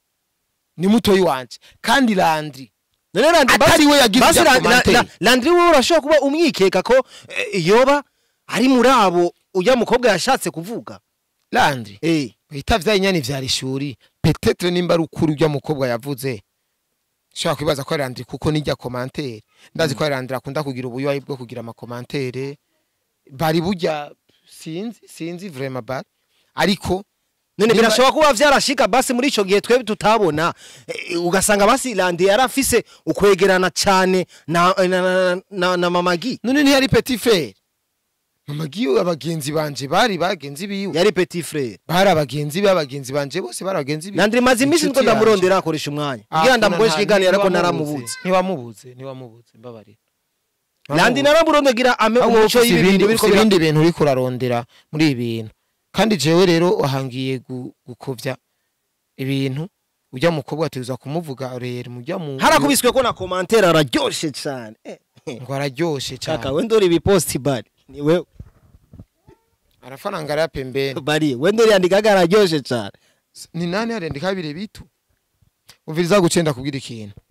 [SPEAKER 1] ni muto yiwanje kandi Landry
[SPEAKER 2] none landri
[SPEAKER 1] atari we yagize
[SPEAKER 2] basi
[SPEAKER 1] ibya
[SPEAKER 2] La- La-
[SPEAKER 1] commentaire.
[SPEAKER 2] La- landri wowe urashobora kuba umwikeka ko eh, yoba ari muri abo ujya mukobwa yashatse kuvuga
[SPEAKER 1] Landry
[SPEAKER 2] Eh,
[SPEAKER 1] bita vyainyani vyari ishuri petetre nimba ari ukuri ujya mukobwa yavuze shobora kwibaza ko ari Landry kuko nijya commentaire ndazi ko ari Landry akunda kugira ubuyoyi bwo kugira amakomantere bari burya sinzi sinzi vraiment bari ariko
[SPEAKER 2] none
[SPEAKER 1] Nimba-
[SPEAKER 2] birashobora kuba vyarashika basi muri ico gihe twebwe tutabona eh, ugasanga basi landri yari afise ukwegerana cane na, na, na, na, na mamagi
[SPEAKER 1] none ntiyari petit frère mama giyo abagenzi banje bari bagenzi biwe
[SPEAKER 2] yari petit frere
[SPEAKER 1] bari abagenzi be abagenzi banje bose bari abagenzi biwe
[SPEAKER 2] landri maze iminsi niko
[SPEAKER 1] Inshuti yanje.
[SPEAKER 2] ndamurondera akoresha umwanya
[SPEAKER 1] Ah,
[SPEAKER 2] kugira
[SPEAKER 1] kuna
[SPEAKER 2] ndamukoresha
[SPEAKER 1] nta-
[SPEAKER 2] ikiganiro ariko
[SPEAKER 1] ntiwamubuze,
[SPEAKER 2] naramubuze
[SPEAKER 1] ntiwamubuze ntiwamubuze mbabarira
[SPEAKER 2] landri naramurondera ame
[SPEAKER 1] ahubwo
[SPEAKER 2] umuco
[SPEAKER 1] ufise
[SPEAKER 2] y'ibintu
[SPEAKER 1] ibindi
[SPEAKER 2] biriko
[SPEAKER 1] ufise
[SPEAKER 2] bira-
[SPEAKER 1] ibindi bintu uriko urarondera muri ibi bintu kandi jewe rero wahangiye gu- gukovya ibintu ujya mukobwa ategerezwa kumuvuga rero mujya mu
[SPEAKER 2] harakubiswe ko na komantere araryoshe cane Eh, eh,
[SPEAKER 1] ngo araryoshe
[SPEAKER 2] kaka
[SPEAKER 1] cyane
[SPEAKER 2] we ndori ibiposti bari ni wewe
[SPEAKER 1] arafaranga ya pembeni
[SPEAKER 2] bari we ndori yandikaga araryoshe cane
[SPEAKER 1] ni nani arendeka bire bitu umviriza gucenda kubwira ikintu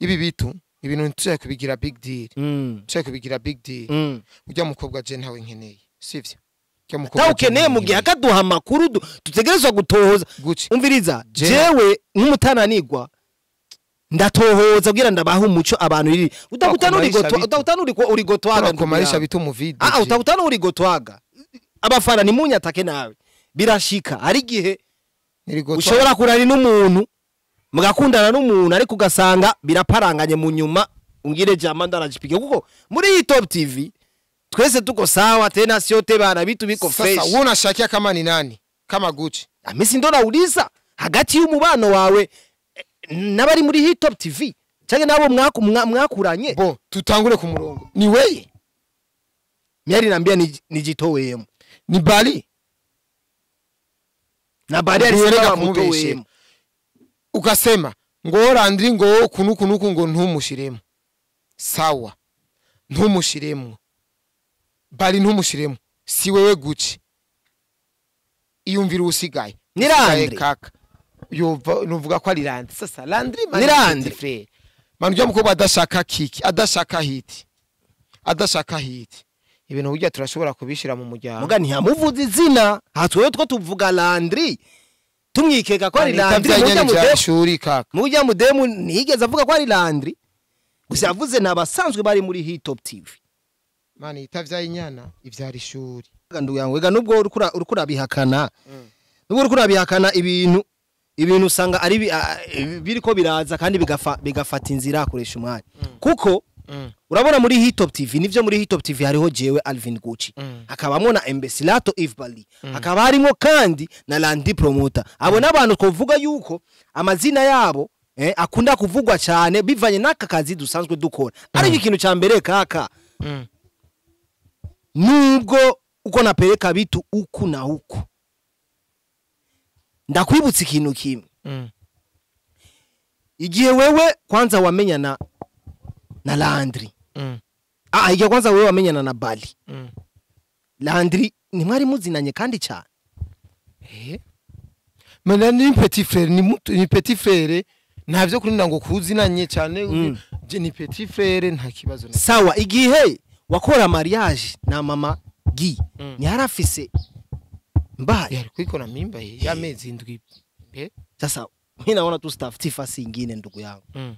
[SPEAKER 1] ibi bitu ibintu ntitushaka kubigira big deal
[SPEAKER 2] Mm.
[SPEAKER 1] tushaka kubigira big deal
[SPEAKER 2] Mm.
[SPEAKER 1] ujya mukobwa je ntawe nkeneye sivyo Ujya mukobwa
[SPEAKER 2] tawe
[SPEAKER 1] je
[SPEAKER 2] ukeneye
[SPEAKER 1] ntawe
[SPEAKER 2] mu gihe
[SPEAKER 1] nkeneye.
[SPEAKER 2] akaduha amakuru du- dutegerezwa gutohoza
[SPEAKER 1] guki
[SPEAKER 2] umviriza
[SPEAKER 1] Je-
[SPEAKER 2] jewe nk'umutananigwa ndatohoza kugira ndabaha umuco abantu riri utakutana
[SPEAKER 1] Bakomarisha
[SPEAKER 2] urigotwa
[SPEAKER 1] bitu.
[SPEAKER 2] utakutana uriko urigotwaga
[SPEAKER 1] turakomarisha bitu mu video
[SPEAKER 2] ah
[SPEAKER 1] je.
[SPEAKER 2] utakutana urigotwaga abafana nimunyatake nawe birashika hari igihe
[SPEAKER 1] Nirigotwa-
[SPEAKER 2] ushobora kurari n'umuntu mugakundana n'umuntu ariko ugasanga biraparanganye mu nyuma ungire jama ndarajipike kuko muri iyi top tv twese tuko sawa tena siote bana vitu biko
[SPEAKER 1] sasa
[SPEAKER 2] fresh
[SPEAKER 1] wewe unashakia kama ni nani kama guci
[SPEAKER 2] amisi ndo nauliza hagati y'umubano wawe eh, n'abari muri hii top tv canke nabo mwaku- mwa- mwakuranye
[SPEAKER 1] bo tutangure ku murongo ni weye
[SPEAKER 2] myari nambia nij- nijitoweyemo
[SPEAKER 1] ni bali
[SPEAKER 2] na bari
[SPEAKER 1] Ntiwereka
[SPEAKER 2] alisema
[SPEAKER 1] kumubeshera.
[SPEAKER 2] mutoweyemo
[SPEAKER 1] ukasema ngo randiri ngo kunu kunuku ngo ntumushiremo sawa ntumushiremo bali ntumushiremo si wewe guci iyumvira usigaye
[SPEAKER 2] Ni
[SPEAKER 1] Usigaye
[SPEAKER 2] Landry.
[SPEAKER 1] kaka yova nuvuga ko ari Landry sasa Landry
[SPEAKER 2] Ni Landry.
[SPEAKER 1] frere manu ujya mukobwa adashaka kiki adashaka hiti adashaka hiti ibintu burya turashobora kubishira mu muryango
[SPEAKER 2] muga ntiyamuvuza izina hatwewe two tuvuga landri tumwikeka ko ari
[SPEAKER 1] Anita
[SPEAKER 2] landri
[SPEAKER 1] vyanyene
[SPEAKER 2] mujya
[SPEAKER 1] vya
[SPEAKER 2] mudemu
[SPEAKER 1] shuri kaka
[SPEAKER 2] mujya mudemu ntiyigeze avuga ko ari landri gusa yavuze ni abasanzwe bari muri hii top tv
[SPEAKER 1] mani itavyaye inyana ivyara ishuri
[SPEAKER 2] ndugu yangu ega nubwo uriko ura- uriko urabihakana nubwo uriko urabihakana ibintu ibintu usanga ari bi- ah, eh, biriko biraza kandi bigafa- bigafata inzira akoresha umwanya kuko
[SPEAKER 1] Mm.
[SPEAKER 2] urabona muri hii top tv nivyo muri hii top tv hariho jewe alvin gucci
[SPEAKER 1] Mm.
[SPEAKER 2] hakabamo na embesilato eve bali hakaba harimo kandi na landi promota abo n'abantu twovuga yuko amazina yabo eh, akunda kuvugwa cyane bivanye n'aka kazi dusanzwe dukora ariko ikintu cya mbere kaka
[SPEAKER 1] Mm.
[SPEAKER 2] nubwo uko napeleka vitu huku na huku ndakwibutsa ikintu kimwe
[SPEAKER 1] Mm.
[SPEAKER 2] igihe wewe kwanza wamenyana na landri
[SPEAKER 1] Mm.
[SPEAKER 2] ah, igihe kwanza wewe wamenyana na bali
[SPEAKER 1] Mm.
[SPEAKER 2] landri ntimwari muzinanye kandi cyane
[SPEAKER 1] Eh? Mana ni petit frère ni muto ni petit frère ntavyo kurinda ngo kuzinanye cyane
[SPEAKER 2] Mm.
[SPEAKER 1] je ni petit frère nta kibazo na
[SPEAKER 2] sawa igihe wakora mariage na mama gi
[SPEAKER 1] Mm.
[SPEAKER 2] ntiyari afise mbaye
[SPEAKER 1] yari kwikora mimba ye y'amezi indwi eh
[SPEAKER 2] sasa mi naona tu stafuti fasi ingine ndugu yangu
[SPEAKER 1] mm.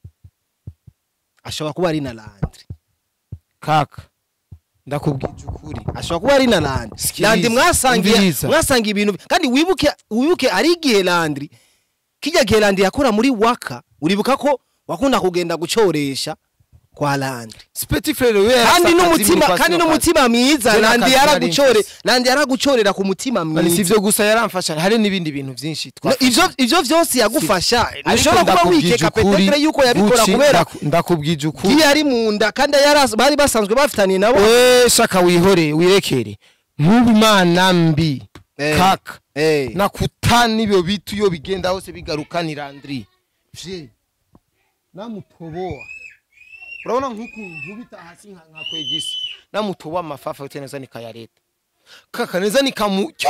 [SPEAKER 2] ashobora kuba ari na landri
[SPEAKER 1] kaka ndakubwije ukuri
[SPEAKER 2] ashobora kuba ari na landri
[SPEAKER 1] Sikiliza,
[SPEAKER 2] landri mwasangiye
[SPEAKER 1] umviriza.
[SPEAKER 2] mwasangiye ibintu kandi wibuke wibuke ari igihe landri kijya gihe landri yakora muri waka uribuka ko wakunda kugenda gucoresha kwa landri
[SPEAKER 1] si petit frère we
[SPEAKER 2] kandi n'umutima kandi n'umutima mwiza
[SPEAKER 1] Je
[SPEAKER 2] landi
[SPEAKER 1] n'akazi
[SPEAKER 2] yaragucore
[SPEAKER 1] nari mfise.
[SPEAKER 2] landi yaragucorera ku mutima
[SPEAKER 1] mani si
[SPEAKER 2] mwiza
[SPEAKER 1] ivyo gusa yaramfasha hari n'ibindi bintu vyinshi
[SPEAKER 2] No, ivyo ivyo vyose yagufasha
[SPEAKER 1] Ariko
[SPEAKER 2] ushobora kuba
[SPEAKER 1] ndakubwije
[SPEAKER 2] wikeka
[SPEAKER 1] ukuri,
[SPEAKER 2] petetre yuko yabikora
[SPEAKER 1] Gucci,
[SPEAKER 2] kubera
[SPEAKER 1] ndaku- ndakubwije ukuri
[SPEAKER 2] giye ari mu nda kandi yari bari basanzwe bafitaniye nabo
[SPEAKER 1] we shaka wihore wirekere nk'ubu imana mbi
[SPEAKER 2] Eh.
[SPEAKER 1] kaka
[SPEAKER 2] Eh.
[SPEAKER 1] nakutana ibyo bitu iyo bigenda hose bigarukanira Andri vye namutoboa urabona nk'ukuntu nkubita hasi nka nka kwegisi namutoboa amafafa yote neza nikayareta kaka neza nikamucyo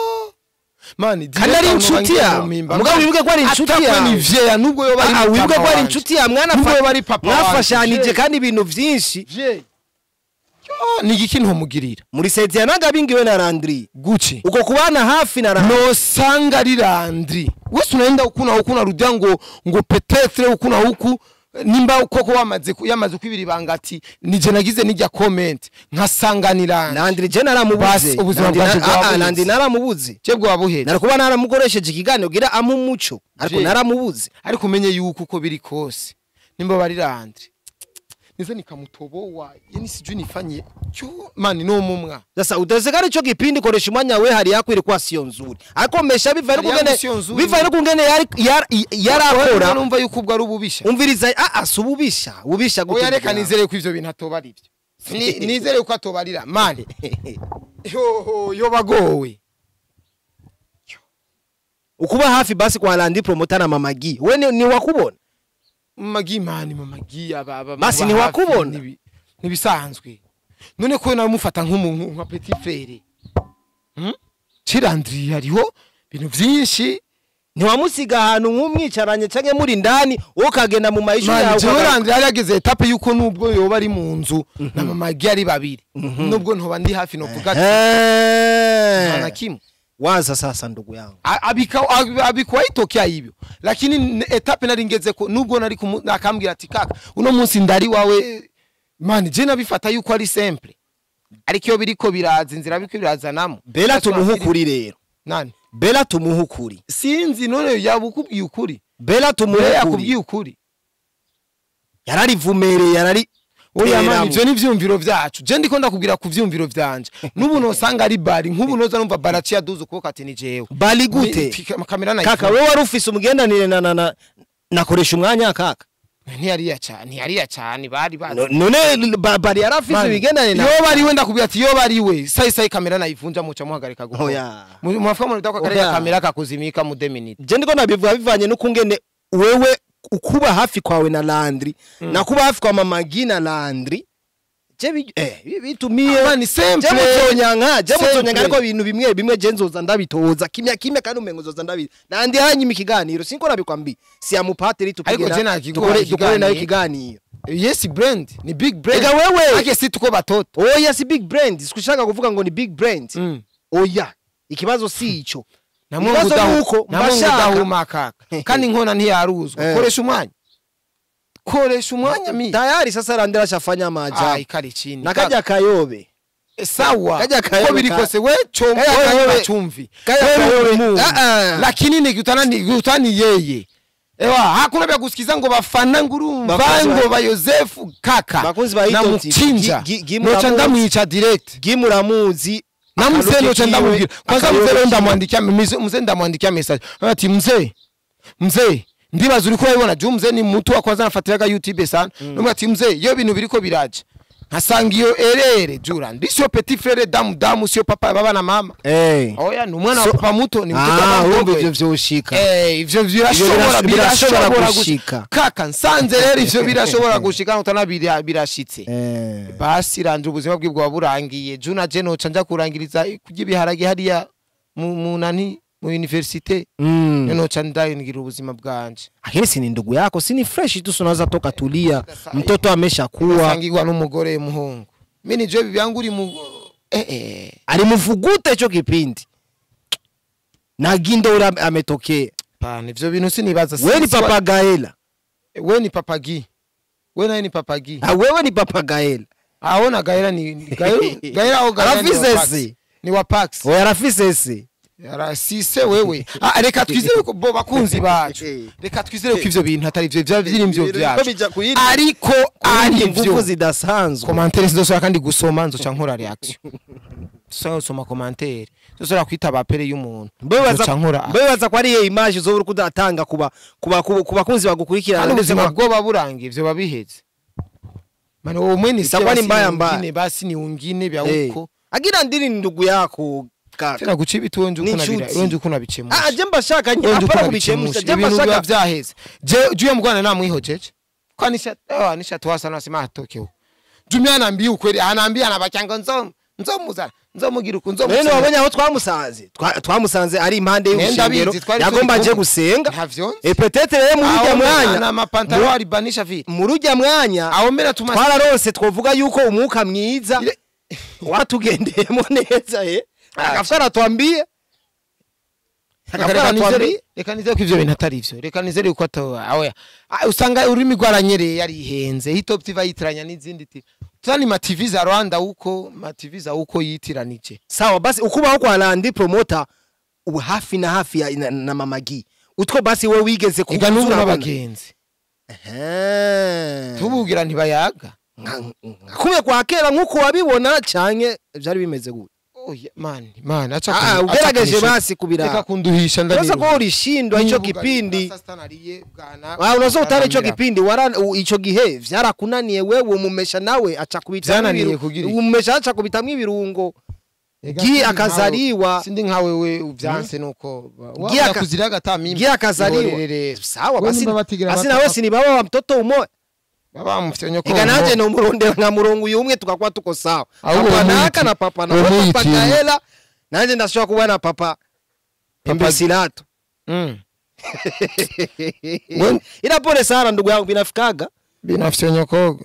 [SPEAKER 1] mani
[SPEAKER 2] kandi ari inshuti yawe mugabo wibuke ko ari inshuti yawe
[SPEAKER 1] ni vyeya nubwo yo bari
[SPEAKER 2] Ah, wibuke ko ari inshuti yawe
[SPEAKER 1] Nubwo
[SPEAKER 2] mwanafa-
[SPEAKER 1] bari papa wanje.
[SPEAKER 2] mwafashanije
[SPEAKER 1] Je.
[SPEAKER 2] kandi ibintu vyinshi
[SPEAKER 1] vye Yo, ni igiki ntomugirira
[SPEAKER 2] muri setiya nagabingiwe na landri
[SPEAKER 1] guci
[SPEAKER 2] uko kubana hafi na landri
[SPEAKER 1] nosanga ari Landry wese unaenda huku na huku narudia ngo ngo petetre huku na huku nimba koko wamaze ku- yamaze kwibira ibanga ati nije nagize nijya comment nkasanga ni Landry
[SPEAKER 2] landri je naramubuze
[SPEAKER 1] Basi, ubuzima
[SPEAKER 2] Landry
[SPEAKER 1] bwacu
[SPEAKER 2] na- ah, ah,
[SPEAKER 1] bwabuze.
[SPEAKER 2] landri naramubuze
[SPEAKER 1] cebwo wabuhera
[SPEAKER 2] nari kuba naramukoresheje ikiganiro gira amu umuco ariko
[SPEAKER 1] Je.
[SPEAKER 2] naramubuze
[SPEAKER 1] ariko umenye yuko uko biri kose nimba bari Landry nize nikamutoboa yani sijui nifanye cyo mani no mumwa
[SPEAKER 2] sasa utawezekana ico kipindi koresha umwanya we hari yakwiri kuwa sio nzuri ariko mesha bivaye
[SPEAKER 1] Hari
[SPEAKER 2] n'ukungene
[SPEAKER 1] yangu sio nzuri.
[SPEAKER 2] bivaye n'ukungene yari yari- yarakora
[SPEAKER 1] numva yuko ubwo ari ububisha
[SPEAKER 2] umviriza ah ah si ububisha ububisha gute
[SPEAKER 1] oya reka
[SPEAKER 2] ndugu
[SPEAKER 1] nizere ko ivyo bintu atoba ari byo Ni- nizere ko atobarira mani
[SPEAKER 2] yangu?
[SPEAKER 1] yoho yo bagowe
[SPEAKER 2] ukuba hafi basi kwa landi promota na mamagi we ni, ni wakubona
[SPEAKER 1] magi mani mamagi aba aba
[SPEAKER 2] Basi
[SPEAKER 1] baba
[SPEAKER 2] ntiwakubona?
[SPEAKER 1] hafi, nibi- nibisanzwe none ko namufata nk'umuntu nka petit frere hmm? cirandri hariho ibintu vyinshi
[SPEAKER 2] ntiwamusiga ahantu nk'umwicaranye canke muri ndani wowe ukagenda mu mayishu
[SPEAKER 1] mani
[SPEAKER 2] yawe
[SPEAKER 1] jewe
[SPEAKER 2] ukagaruka.
[SPEAKER 1] randi yari yageze etape yuko nubwo yoba ari mu nzu na mama gi ari babiri nubwo ntoba ndi hafi novuga ati
[SPEAKER 2] Eh.
[SPEAKER 1] nta na kimwe
[SPEAKER 2] waza sasa ndugu yangu
[SPEAKER 1] A- abika- abi- abikuwa itokea hivyo lakini n- etape nari ngeze ko nubwo nari kumu- nakambwira ati kaka uno munsi ndari wawe mani je nabifata yuko ari simple ariko iyo biriko biraza inzira biriko birazanamo
[SPEAKER 2] bela
[SPEAKER 1] That's what
[SPEAKER 2] tumuhe
[SPEAKER 1] I'm feeling.
[SPEAKER 2] ukuri rero
[SPEAKER 1] nani
[SPEAKER 2] bela tumuhe ukuri
[SPEAKER 1] sinzi none yaba ukubwiye ukuri
[SPEAKER 2] bela tumuhe
[SPEAKER 1] Bea
[SPEAKER 2] ukuri
[SPEAKER 1] yakubwiye ukuri
[SPEAKER 2] yararivumereye yarari
[SPEAKER 1] oya mani
[SPEAKER 2] teramwo.
[SPEAKER 1] ivyo ni ivyumviro vyacu je ndiko ndakubwira ku vyumviro vyanje n'ubu nosanga ari bari nk'ubu noza numva baraci yaduze ukuboko ati ni jewe
[SPEAKER 2] bali gute
[SPEAKER 1] Ni- tika- kamera
[SPEAKER 2] kaka
[SPEAKER 1] nayifunga.
[SPEAKER 2] wewe wari ufise umugendanire na, na, na nakoresha umwanya kaka
[SPEAKER 1] ntiyariya cyane ntiyariya cyane bari bazi
[SPEAKER 2] No- none ba- bari yarafise
[SPEAKER 1] Mani,
[SPEAKER 2] ibigendanire na
[SPEAKER 1] iyo bari we ndakubwira ati iyo bari we sayi sayi kamera nayivunja muca muhagarika gukora
[SPEAKER 2] Oya.
[SPEAKER 1] Mu- mwafuka mu ndako kareka
[SPEAKER 2] Oya.
[SPEAKER 1] kamera kakuzimika mu deminute
[SPEAKER 2] je ndiko nabivuga bivanye n'ukungene wewe ukuba hafi kwawe na Landry na kuba hafi kwa mama Gi na Landry je bi- eh bi- bitumiye
[SPEAKER 1] Mani, simple.
[SPEAKER 2] je muzonyanka je
[SPEAKER 1] Simple.
[SPEAKER 2] muzonyanka ariko ibintu bimwe bimwe je nzoza ndabitoza kimya kimya kandi umengo nzoza ndabi nandi hanyuma ikiganiro sinko nabikwambi si amupatiri
[SPEAKER 1] Ariko je
[SPEAKER 2] tupigena
[SPEAKER 1] nakiguha
[SPEAKER 2] dukore dukore nayo
[SPEAKER 1] ikiganiro.
[SPEAKER 2] ikiganiro
[SPEAKER 1] yes brand ni big brand
[SPEAKER 2] ega wewe
[SPEAKER 1] ake si tuko batoto
[SPEAKER 2] oya si big brand sikushaka kuvuga ngo ni big brand
[SPEAKER 1] Mm.
[SPEAKER 2] oya ikibazo si ico
[SPEAKER 1] na mungu
[SPEAKER 2] Ibibazo
[SPEAKER 1] udahu-
[SPEAKER 2] nuko
[SPEAKER 1] na mungu
[SPEAKER 2] mbashaka-
[SPEAKER 1] udahuma kaka kandi inkona ntiyaruzwa
[SPEAKER 2] Eh.
[SPEAKER 1] koresha umwanya koresha umwanya mi
[SPEAKER 2] tayari sasa Landry ashafanya
[SPEAKER 1] ah
[SPEAKER 2] maajabu
[SPEAKER 1] ikari chini
[SPEAKER 2] na kaja kayobe
[SPEAKER 1] Eh, sawa
[SPEAKER 2] Kaja kayobe
[SPEAKER 1] uko biri
[SPEAKER 2] ka-
[SPEAKER 1] kose we chombo
[SPEAKER 2] Kaja kayobe-
[SPEAKER 1] wewe chumvi
[SPEAKER 2] Kaja
[SPEAKER 1] Wewe
[SPEAKER 2] kayobe-
[SPEAKER 1] Mungu.
[SPEAKER 2] Ah, ah.
[SPEAKER 1] lakini nikutana nikutani yeye ewa hakuna vya kusikiza ngo bafana ngurumva
[SPEAKER 2] Bakunzi ba-
[SPEAKER 1] ngo ba Yosefu kaka
[SPEAKER 2] Bakunzi ba
[SPEAKER 1] na
[SPEAKER 2] Hito TV,
[SPEAKER 1] mukinja
[SPEAKER 2] gi- gi-
[SPEAKER 1] noca
[SPEAKER 2] muramuzi.
[SPEAKER 1] ndamwica direct
[SPEAKER 2] gimuramuzi
[SPEAKER 1] na mzee
[SPEAKER 2] akaruke
[SPEAKER 1] noca
[SPEAKER 2] kiwe,
[SPEAKER 1] ndamubwira kwanza
[SPEAKER 2] akayobe
[SPEAKER 1] mzee leo
[SPEAKER 2] kiwe.
[SPEAKER 1] ndamwandikia mzee mzee ndamwandikia message ati mzee mzee ndibaza uriko urabibona juu mzee ni mtu wa kwanza nafatiraga youtube sana mm. ati mzee iyo bintu biriko biraje nkasanga iyo erere jura ndi sio petit frere damu damu sio papa baba na mama
[SPEAKER 2] Eh.
[SPEAKER 1] oya ni umwana
[SPEAKER 2] So-
[SPEAKER 1] wa papa muto ni mtoto
[SPEAKER 2] Ah,
[SPEAKER 1] wa
[SPEAKER 2] urumva
[SPEAKER 1] mdogo
[SPEAKER 2] ivyo vyoshika
[SPEAKER 1] Eh, ivyo birashobora
[SPEAKER 2] birash- birashobora
[SPEAKER 1] birashobora
[SPEAKER 2] gushika.
[SPEAKER 1] gushika kaka nsanze rero ivyo birashobora gushika utana bira- birashitse
[SPEAKER 2] Eh.
[SPEAKER 1] basi ranje ubuzima bwe bwaba burangiye juna je noca nja kurangiriza kurya ibiharage hariya mu mu nani mu universite
[SPEAKER 2] Mm.
[SPEAKER 1] noca ndagira ubuzima bwanje
[SPEAKER 2] lakini si ni ndugu yako si ni fresh tu unaweza toka tulia mtoto ameshakuwa
[SPEAKER 1] sangirwa n'umugore muhungu mini je bibyangu uri mu eh eh
[SPEAKER 2] alimuvugute hicho kipindi na gindo ule ame- ametokea
[SPEAKER 1] pana ivyo bintu sinibaza
[SPEAKER 2] we ni
[SPEAKER 1] Si- si-
[SPEAKER 2] papa gaela
[SPEAKER 1] we ni papagi we naye ni papagi
[SPEAKER 2] Ah, wewe ni papa gaela
[SPEAKER 1] aona gaera ni ni- gaera gaera au gaera ni wa
[SPEAKER 2] Arafise
[SPEAKER 1] Pax.
[SPEAKER 2] se.
[SPEAKER 1] ni wa pax
[SPEAKER 2] oya arafise se
[SPEAKER 1] arasise wewe ah, reka twizere ko bo bakunzi bacu reka twizere ko ivyo bintu atari ivyo vya vyirimvyo
[SPEAKER 2] Ibintu
[SPEAKER 1] vyacu
[SPEAKER 2] bija ku yindi-
[SPEAKER 1] ariko ari
[SPEAKER 2] ingufu
[SPEAKER 1] ivyo
[SPEAKER 2] zidasanzwe
[SPEAKER 1] komantere zidashobora kandi gusoma nzoca nkora reaction dushobora gusoma komantere dushobora kwita bapere y'umuntu nzoca nkora
[SPEAKER 2] bebaza ko ari iyo image uzobura uko udatanga kuba kuba kuba- ku bakunzi bagukurikirana
[SPEAKER 1] kandi
[SPEAKER 2] ndetse
[SPEAKER 1] ubuzima
[SPEAKER 2] ba-
[SPEAKER 1] bwoba burangiye ivyo babiheze mani uwo mwene
[SPEAKER 2] Itakuwa ni mbaya mbaya.
[SPEAKER 1] ungine basi ni ungine vya
[SPEAKER 2] Eh.
[SPEAKER 1] uko
[SPEAKER 2] agira ndiri ni ndugu yako kaka
[SPEAKER 1] tena guca ibiti wenje uko
[SPEAKER 2] Ni
[SPEAKER 1] nabira
[SPEAKER 2] inshuti.
[SPEAKER 1] wenje uko nabicemusha
[SPEAKER 2] ah je mbashaka nye
[SPEAKER 1] wenje uko
[SPEAKER 2] apara kubichemusha
[SPEAKER 1] nabicemusha
[SPEAKER 2] je
[SPEAKER 1] ibintu biba
[SPEAKER 2] mbashaka
[SPEAKER 1] vyaheze je juye mugwana namwihojeje kwa nisha eh nisha twasa nasema atokeo jumia anaambia ukweli anaambia anabacanga nzo nzomuzana nzomugira uko
[SPEAKER 2] None
[SPEAKER 1] nzomugira
[SPEAKER 2] wabonye aho twamusanze Twa- twamusanze ari impande
[SPEAKER 1] Nenda
[SPEAKER 2] y'urushengero
[SPEAKER 1] bizi, twari
[SPEAKER 2] yagomba
[SPEAKER 1] turi
[SPEAKER 2] aje
[SPEAKER 1] kumwe.
[SPEAKER 2] gusenga
[SPEAKER 1] ntavyo
[SPEAKER 2] e peut-être rero muri ujya mwanya
[SPEAKER 1] na mapantaro alibanisha vile
[SPEAKER 2] muri ujya mwanya
[SPEAKER 1] aho mbere tuma
[SPEAKER 2] twararose twovuga yuko umwuka mwiza
[SPEAKER 1] Ile-
[SPEAKER 2] watugendeyemo neza eh akafara atwambie akafara
[SPEAKER 1] reka
[SPEAKER 2] atwambie
[SPEAKER 1] nizere reka nizere ko ivyo bintu atari ivyo reka nizere ko atawa aho usanga ururimi rwaranyereye yarihenze hitop tv yitiranya n'izindi tv tani ma tv za Rwanda uko ma tv za uko yitiranije
[SPEAKER 2] sawa basi ukubaho kwa Landi promoter ubu hafi na hafi ya, na, na mamagi utwo basi we wigeze
[SPEAKER 1] ega n'ubu
[SPEAKER 2] urabona.
[SPEAKER 1] n'abagenzi
[SPEAKER 2] Eh.
[SPEAKER 1] tubugira ntibayaga
[SPEAKER 2] Nka- nka kumwe kwa kera nk'uko wabibona canke vyari bimeze gute
[SPEAKER 1] oya mani mani acha
[SPEAKER 2] Ah,
[SPEAKER 1] kun- acha
[SPEAKER 2] ugerageje
[SPEAKER 1] kunisha-
[SPEAKER 2] basi
[SPEAKER 1] reka
[SPEAKER 2] kubira
[SPEAKER 1] kunduhisha
[SPEAKER 2] Urasa
[SPEAKER 1] ndabira
[SPEAKER 2] ko urishindwa ico kipindi
[SPEAKER 1] bwana
[SPEAKER 2] Ah, unazo utari ico
[SPEAKER 1] Aramira.
[SPEAKER 2] kipindi wara u- ico gihe vyarakunaniye wewe umumesha nawe aca kubitamwo
[SPEAKER 1] Vyananiye
[SPEAKER 2] ibiru-
[SPEAKER 1] kugira iki?
[SPEAKER 2] umumesha aca kubitamwo ibirungo
[SPEAKER 1] Ega
[SPEAKER 2] gi
[SPEAKER 1] sindi
[SPEAKER 2] akazariwa
[SPEAKER 1] nkawe- sindi nkawe we uvyanse nuko
[SPEAKER 2] Gi aka-
[SPEAKER 1] kuziraga ata mimi
[SPEAKER 2] gi akazariwa
[SPEAKER 1] Ihorere.
[SPEAKER 2] sawa
[SPEAKER 1] We
[SPEAKER 2] basi
[SPEAKER 1] nimba batigira
[SPEAKER 2] basi
[SPEAKER 1] bata-
[SPEAKER 2] nawe sinibaba wa mtoto umoya
[SPEAKER 1] baba mufite nyoko
[SPEAKER 2] ega nanje nomurondera nka murongo uyu umwe tukakuwa tuko sawa
[SPEAKER 1] Ahubwo
[SPEAKER 2] papa
[SPEAKER 1] umwiti-
[SPEAKER 2] naka na papa na
[SPEAKER 1] uwo
[SPEAKER 2] papa
[SPEAKER 1] mwitini.
[SPEAKER 2] gaela nanje ndashobora kuba na papa
[SPEAKER 1] Papa-
[SPEAKER 2] imbesilato
[SPEAKER 1] Mm. We-
[SPEAKER 2] ila pole sana ndugu yangu binafikaga
[SPEAKER 1] binafsi nyokoga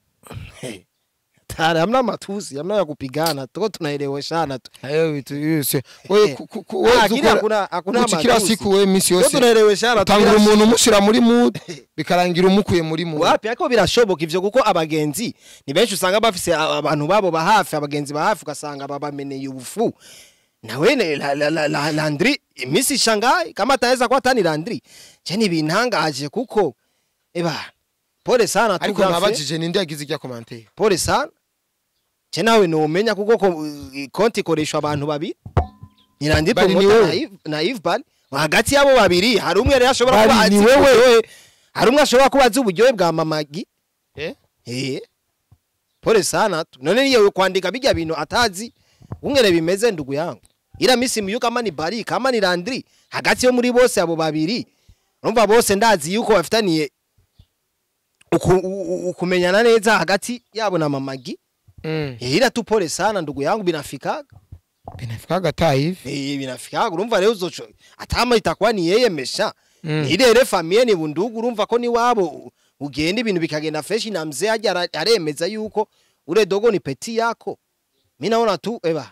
[SPEAKER 2] tare hamna matusi hamna ya kupigana tuko tunaeleweshana tu
[SPEAKER 1] hayo vitu yose wewe
[SPEAKER 2] Eh.
[SPEAKER 1] ku- ku- ku- wewe
[SPEAKER 2] Ah, kila
[SPEAKER 1] dukora-
[SPEAKER 2] hakuna- hakuna
[SPEAKER 1] kuki kila
[SPEAKER 2] matusi.
[SPEAKER 1] siku wewe misi
[SPEAKER 2] tuko
[SPEAKER 1] yose
[SPEAKER 2] tunaeleweshana
[SPEAKER 1] utangura
[SPEAKER 2] tugira-
[SPEAKER 1] umuntu umushira muri mood bikarangira umukuye muri mood
[SPEAKER 2] wapi ariko birashoboka ivyo kuko abagenzi ni benshi usanga bafise a- abantu babo ba hafi abagenzi ba hafi ugasanga babameneye ubufu nawe ne- la- la- la- la- landri imisi shangaye kama ataweza kuwa tani landri je ni bintangaje kuko eba pole sana tu
[SPEAKER 1] ariko
[SPEAKER 2] Grafe.
[SPEAKER 1] nabajije ninde yagize ijya commentaire
[SPEAKER 2] pole sana je nawe nomenya kuko ko, uh, konti ikoreshwa abantu babiri ni landri
[SPEAKER 1] Bari ni
[SPEAKER 2] promoter
[SPEAKER 1] wewe.
[SPEAKER 2] na Yves- na Yves Bali hagati yabo babiri hari umwe rero ashobora kuba
[SPEAKER 1] Bari
[SPEAKER 2] azi
[SPEAKER 1] ni wewe.
[SPEAKER 2] uburyohe hari umwe ashobora kuba azi uburyohe bwa mamagi
[SPEAKER 1] eh
[SPEAKER 2] Eh. Pole sana tu. None niyo kwandika bijya bintu atazi ungene bimeze ndugu yangu. Ila misi myu kama ni bari kama ni Landry hagati yo muri bose abo babiri. Urumva bose ndazi yuko bafitaniye uku- u- u- ukumenyana neza hagati yabo na mamagi.
[SPEAKER 1] mm
[SPEAKER 2] Eh, ila tu pole sana ndugu yangu binafikaga.
[SPEAKER 1] binafikaga ta hivi
[SPEAKER 2] Eh, binafikaga urumva rero uzocho atama itakuwa ni yeye mesha.
[SPEAKER 1] Mm.
[SPEAKER 2] Ile re famille ni bundugu urumva ko ni wabo ugenda ibintu bikagenda fresh na mzee aje ara- aremeza yuko ule dogo ni peti yako. Mimi naona tu eba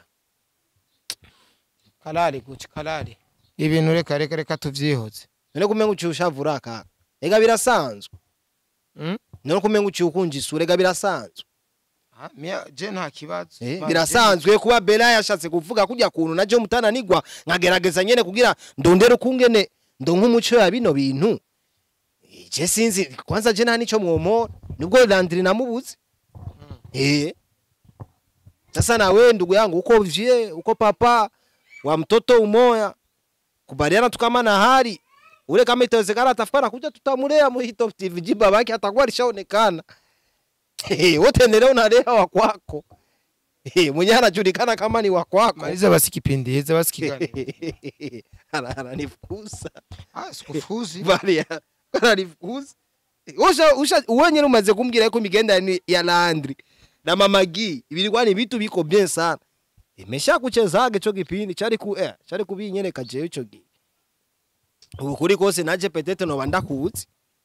[SPEAKER 1] kalari guci kalari ibintu reka reka reka tuvyihoze
[SPEAKER 2] none kumenga uci ushavura kaka. Ega birasanzwe.
[SPEAKER 1] mm
[SPEAKER 2] None kumenga uci ukunja isura ega birasanzwe.
[SPEAKER 1] Ah, mia je nta kibazo
[SPEAKER 2] Eh,
[SPEAKER 1] Ba-
[SPEAKER 2] birasanzwe kuba Bella yashatse kuvuga kujya kuntu naje mutananigwa nkagerageza nyene kugira ndondere kungene ndo nk'umuco ya bino bintu. Eh, Je sinzi kwanza je nta nico mwomora nibwo Landry namubuze. Eh. Sasa na wewe ndugu yangu uko vie uko papa wa mtoto umoya kubaliana tu kama na hali ule kama itawezekana atafikana kuja tutamulea mu Top TV jiba baki atakuwa alishaonekana. Eh, wote endelea unalea wa kwako. Eh, mwenye anajulikana kama ni wa kwako.
[SPEAKER 1] maliza basi kipindi heza basi kiganiro
[SPEAKER 2] Ana- Ananifukuza.
[SPEAKER 1] ah sikufuzi
[SPEAKER 2] Bali ananifukuza. Usha usha uwenye umaze kumbwira yuko imigenda ni ya Landry na Mama Gi ibilikuwa ni vitu biko bien sana. Imesha kuchezaga ico kipindi cari ku eh cari kubinyene kaje ico gi. Ubu kuri kose naje petete no banda kuzi.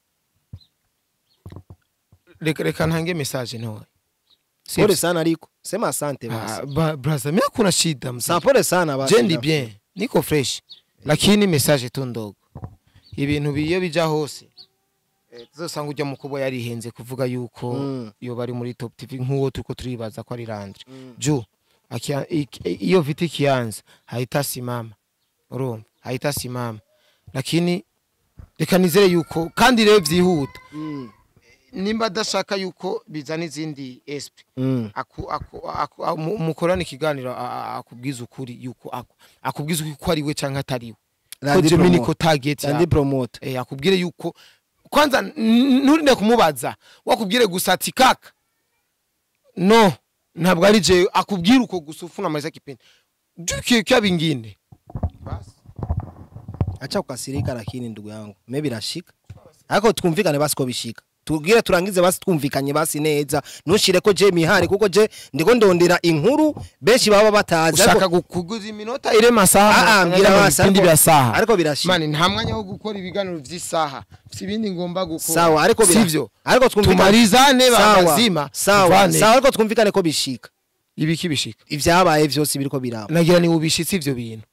[SPEAKER 1] reka reka ntange message ntoya
[SPEAKER 2] Pole sana ariko. Sema asante basi.
[SPEAKER 1] Ah, ba- brother mimi hakuna shida mzee
[SPEAKER 2] Sa pole sana basi.
[SPEAKER 1] je ndi bien niko fresh lakini message tu ndogo ibintu biyo bija hose eh, tuzosanga ujya mukubo yarihenze kuvuga yuko
[SPEAKER 2] Mm.
[SPEAKER 1] iyo bari muri top tv nk'uwo turiko turibaza ko ari Landry
[SPEAKER 2] Mm.
[SPEAKER 1] juu akia- ik- iyo vita ikianza haitasimama urumva haitasimama lakini reka nizere yuko kandi rero vyihuta
[SPEAKER 2] Mm.
[SPEAKER 1] nimba adashaka yuko bizana izindi esprit
[SPEAKER 2] Mm.
[SPEAKER 1] aku, aku, aku, a- mu- mukorana ikiganiro a- a- akubwiza ukuri yuko aku- akubwiza ukuri ko ari we canke atari we ko
[SPEAKER 2] Landry
[SPEAKER 1] Jimmy
[SPEAKER 2] promoter.
[SPEAKER 1] niko target
[SPEAKER 2] Landry
[SPEAKER 1] yawe.
[SPEAKER 2] promoter.
[SPEAKER 1] eh akubwire yuko kwanza n- nturinde kumubaza wakubwire gusa ati kaka no ntabwo ari je akubwire uko gusa ufuna amaliza kipindi jukie kya bingine basi
[SPEAKER 2] acha kukasirika lakini ndugu yangu maybe rashika ariko twumvikane basi ko bishika tubwire turangize basi twumvikanye basi neza ntushire ko je mihari kuko je ndiko ndondera inkuru benshi baba batazi
[SPEAKER 1] ushaka
[SPEAKER 2] ariko-
[SPEAKER 1] gu- kuguza iminota ire masaha
[SPEAKER 2] Ah, ah, mbwira
[SPEAKER 1] mu
[SPEAKER 2] basi,
[SPEAKER 1] bipindi
[SPEAKER 2] ariko-
[SPEAKER 1] bya saha
[SPEAKER 2] ariko birashika
[SPEAKER 1] mani nta mwanya wo gukora ibiganiro vy'isaha si ibindi ngomba gukora
[SPEAKER 2] sawa ariko bira-
[SPEAKER 1] sivyo
[SPEAKER 2] ariko twumvikane
[SPEAKER 1] tumarizane
[SPEAKER 2] Sawa,
[SPEAKER 1] bazima
[SPEAKER 2] sawa
[SPEAKER 1] tuvane.
[SPEAKER 2] sawa ariko twumvikane ko bishika
[SPEAKER 1] ibiki bishika
[SPEAKER 2] ivyabaye vyose biriko biraba
[SPEAKER 1] nagira ni ubishitsi ivyo bintu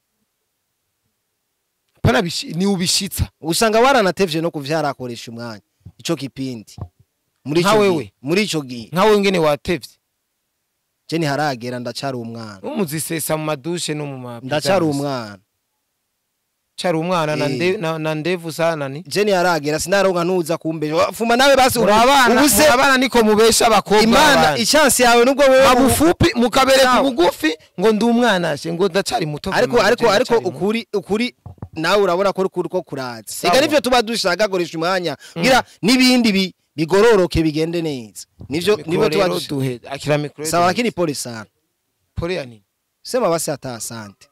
[SPEAKER 1] pana bishi, ni ubishitsa
[SPEAKER 2] usanga waranatevye no kuvyarakoresha umwanya ico kipindi muri
[SPEAKER 1] Nka
[SPEAKER 2] ico
[SPEAKER 1] wewe.
[SPEAKER 2] gihe muri ico gihe
[SPEAKER 1] nkawe ngene watevye
[SPEAKER 2] je ntiharagera ndacari umwana
[SPEAKER 1] umuzisesa mu madushe no mu ma
[SPEAKER 2] ndacari umwana
[SPEAKER 1] cari umwana na
[SPEAKER 2] Eh.
[SPEAKER 1] nde- na- na ndevu sana ni
[SPEAKER 2] je ntiharagera sinaronka nuza kumbe fuma nawe basi
[SPEAKER 1] muri abana
[SPEAKER 2] ubuse
[SPEAKER 1] muri abana niko mubesha abakobwa
[SPEAKER 2] imana
[SPEAKER 1] b'abandi.
[SPEAKER 2] ichansi yawe nubwo wewe
[SPEAKER 1] mabufupi mukabereka
[SPEAKER 2] Sawa.
[SPEAKER 1] ubugufi ngo ndi umwana she ngo ndacari muto
[SPEAKER 2] ariko
[SPEAKER 1] vraiment,
[SPEAKER 2] ariko
[SPEAKER 1] je
[SPEAKER 2] ariko
[SPEAKER 1] ndacari muto.
[SPEAKER 2] ukuri ukuri nawe urabona ko ukuri ko kuratse
[SPEAKER 1] Sawa.
[SPEAKER 2] ega nivyo tuba dushaka gukoresha umwanya kugira n'ibindi bi- bigororoke bigende neza nivyo
[SPEAKER 1] Mikoro
[SPEAKER 2] nivyo tuba
[SPEAKER 1] rero
[SPEAKER 2] dushaka
[SPEAKER 1] duhe akira mikoro
[SPEAKER 2] sawa
[SPEAKER 1] duhe.
[SPEAKER 2] lakini pole sana
[SPEAKER 1] pole ya nini
[SPEAKER 2] sema basi hata asante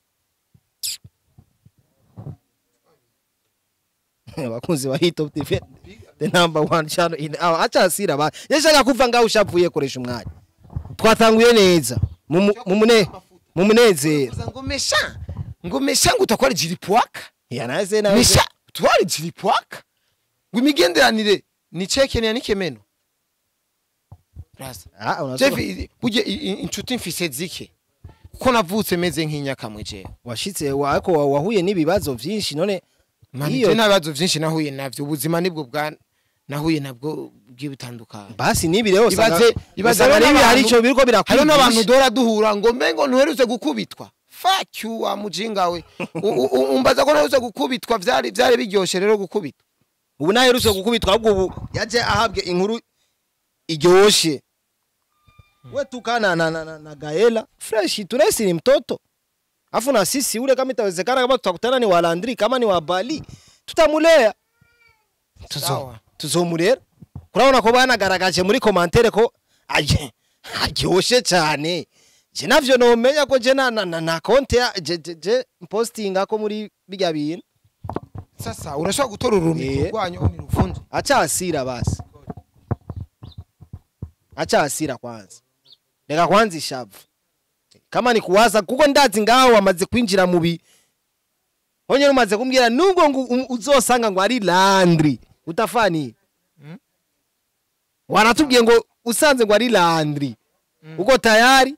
[SPEAKER 2] abakunzi ba hit top tv the number one channel in our acha asira ba yashaka kuva ngaho ushavuye koresha umwanya twatanguye neza mu mu- mu mune mu munezero
[SPEAKER 1] ngo mesha ngo mesha ngo utakwara jiri pwaka
[SPEAKER 2] ya naze nawe
[SPEAKER 1] mesha twari ziripwaka ngo imigenderanire ni cekenia n'ikemeno Rasa.
[SPEAKER 2] Ah, unazo-
[SPEAKER 1] Jeff, burya i- i- inshuti mfise zike kuko navutse meze nk'inyakamwe jewe
[SPEAKER 2] washitse wa- ariko wa- wahuye n'ibibazo vyinshi none
[SPEAKER 1] Mani,
[SPEAKER 2] iyo
[SPEAKER 1] je nta bibazo vyinshi nahuye navyo ubuzima nibwo bwa nahuye nabwo bw'ibitandukanye
[SPEAKER 2] basi nibi rero
[SPEAKER 1] ibaze ibaze
[SPEAKER 2] usanga
[SPEAKER 1] hariho
[SPEAKER 2] nibi hari
[SPEAKER 1] n'abantu-
[SPEAKER 2] ico biriko
[SPEAKER 1] hariho n'abantu
[SPEAKER 2] birakwigisha
[SPEAKER 1] dora duhura ngo mbengo ntuherutse gukubitwa fuck you wa mujinga we U- u- u- umbaza ko ntuherutse gukubitwa vyari vyari biryoshe rero gukubitwa
[SPEAKER 2] ubu naherutse gukubitwa ahubwo ubu yaje ahabwe inkuru iryoshe we tukana na, na, na, na gaela fresh turesi ni mtoto afu na sisi ule kama itawezekana kama tutakutana ni wa Landry kama ni wa Bali tutamulea tuzo
[SPEAKER 1] Sawa.
[SPEAKER 2] tuzomurera kurabona ko banagaragaje muri commentaire ko aje aryoshe cyane je navyo nomenya ko je na na, na, na konte ya je, je, je postinga ko muri bijya bintu
[SPEAKER 1] sasa urashobora gutora urumiko
[SPEAKER 2] Eh.
[SPEAKER 1] rwanyu ni ruvunje
[SPEAKER 2] acha hasira basi acha hasira kwanza reka kwanza ishavu kama ni kuwaza kuko ndazi ngaho wamaze kwinjira mu bi honye umaze kumbwira nubwo ngo um- uzosanga ngo ari landri utafani
[SPEAKER 1] Mm.
[SPEAKER 2] wanatubwiye ngo usanze ngo ari landri uko tayari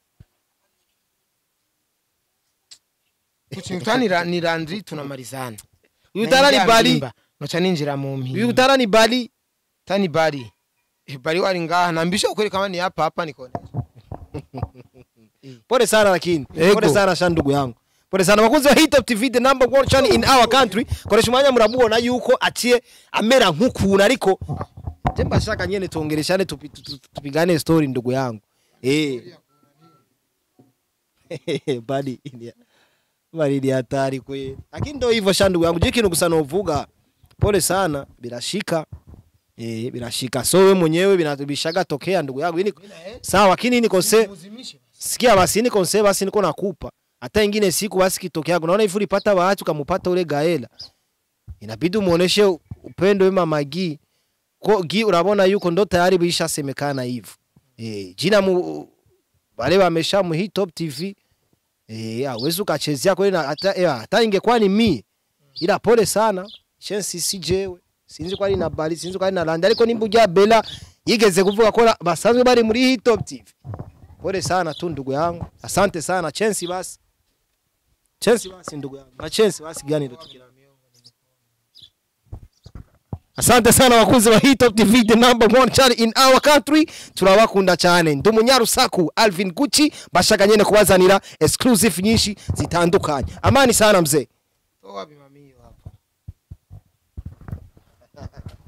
[SPEAKER 1] kukintu ni ra- ni Landry tunamarizana
[SPEAKER 2] uyu utara ni bali
[SPEAKER 1] noca ninjira mu
[SPEAKER 2] uyu
[SPEAKER 1] mpimba
[SPEAKER 2] utara ni bali
[SPEAKER 1] tani bari Eh, bari wari ngaha nambisha kwereka kama ni hapa hapa niko
[SPEAKER 2] pole sana lakini
[SPEAKER 1] Ego.
[SPEAKER 2] pole sana sha ndugu yangu pole sana bakunzi wa Hit Up TV the number one channel in our country koresha umwanya muramubona yuko aciye amera nk'ukuntu ariko je mbashaka nyene tuongereshane tupi- tu- tu- tupigane story ndugu yangu eh bali ilia bali ni hatari kweli lakini ndio hivyo sha ndugu yangu je kintu gusa novuga pole sana birashika eh birashika so wewe mwenyewe binatubishaga tokea ndugu yangu ini sawa lakini ini kose sikia basi niko nse basi niko nakupa hata ingine siku basi kitokea unaona hivi ulipata bahati ukampata ule gaela inabidi umuoneshe upendo wema magi ko gi unabona yuko ndo tayari bishasemekana hivyo eh jina mu wale wamesha mu hit top tv eh awezi ukachezea kweli na hata eh, hata ingekuwa ni mi ila pole sana chance sijewe sinzi ko ari na bali sinzi ko ari na landa ariko nimba ujya bela yigeze kuvuga ko basanzwe bari muri hit top tv pole sana tu ndugu yangu asante sana chensi basi chensi basi ndugu yangu na chensi basi gani ndo tukila asante sana wakunzi wa Hit Top TV the number one channel in our country turabakunda cyane ndi umunyarusaku Alvin Gucci bashaka nyene kubazanira exclusive nyinshi zitandukanye amani sana mzee
[SPEAKER 1] toa bimamiyo hapa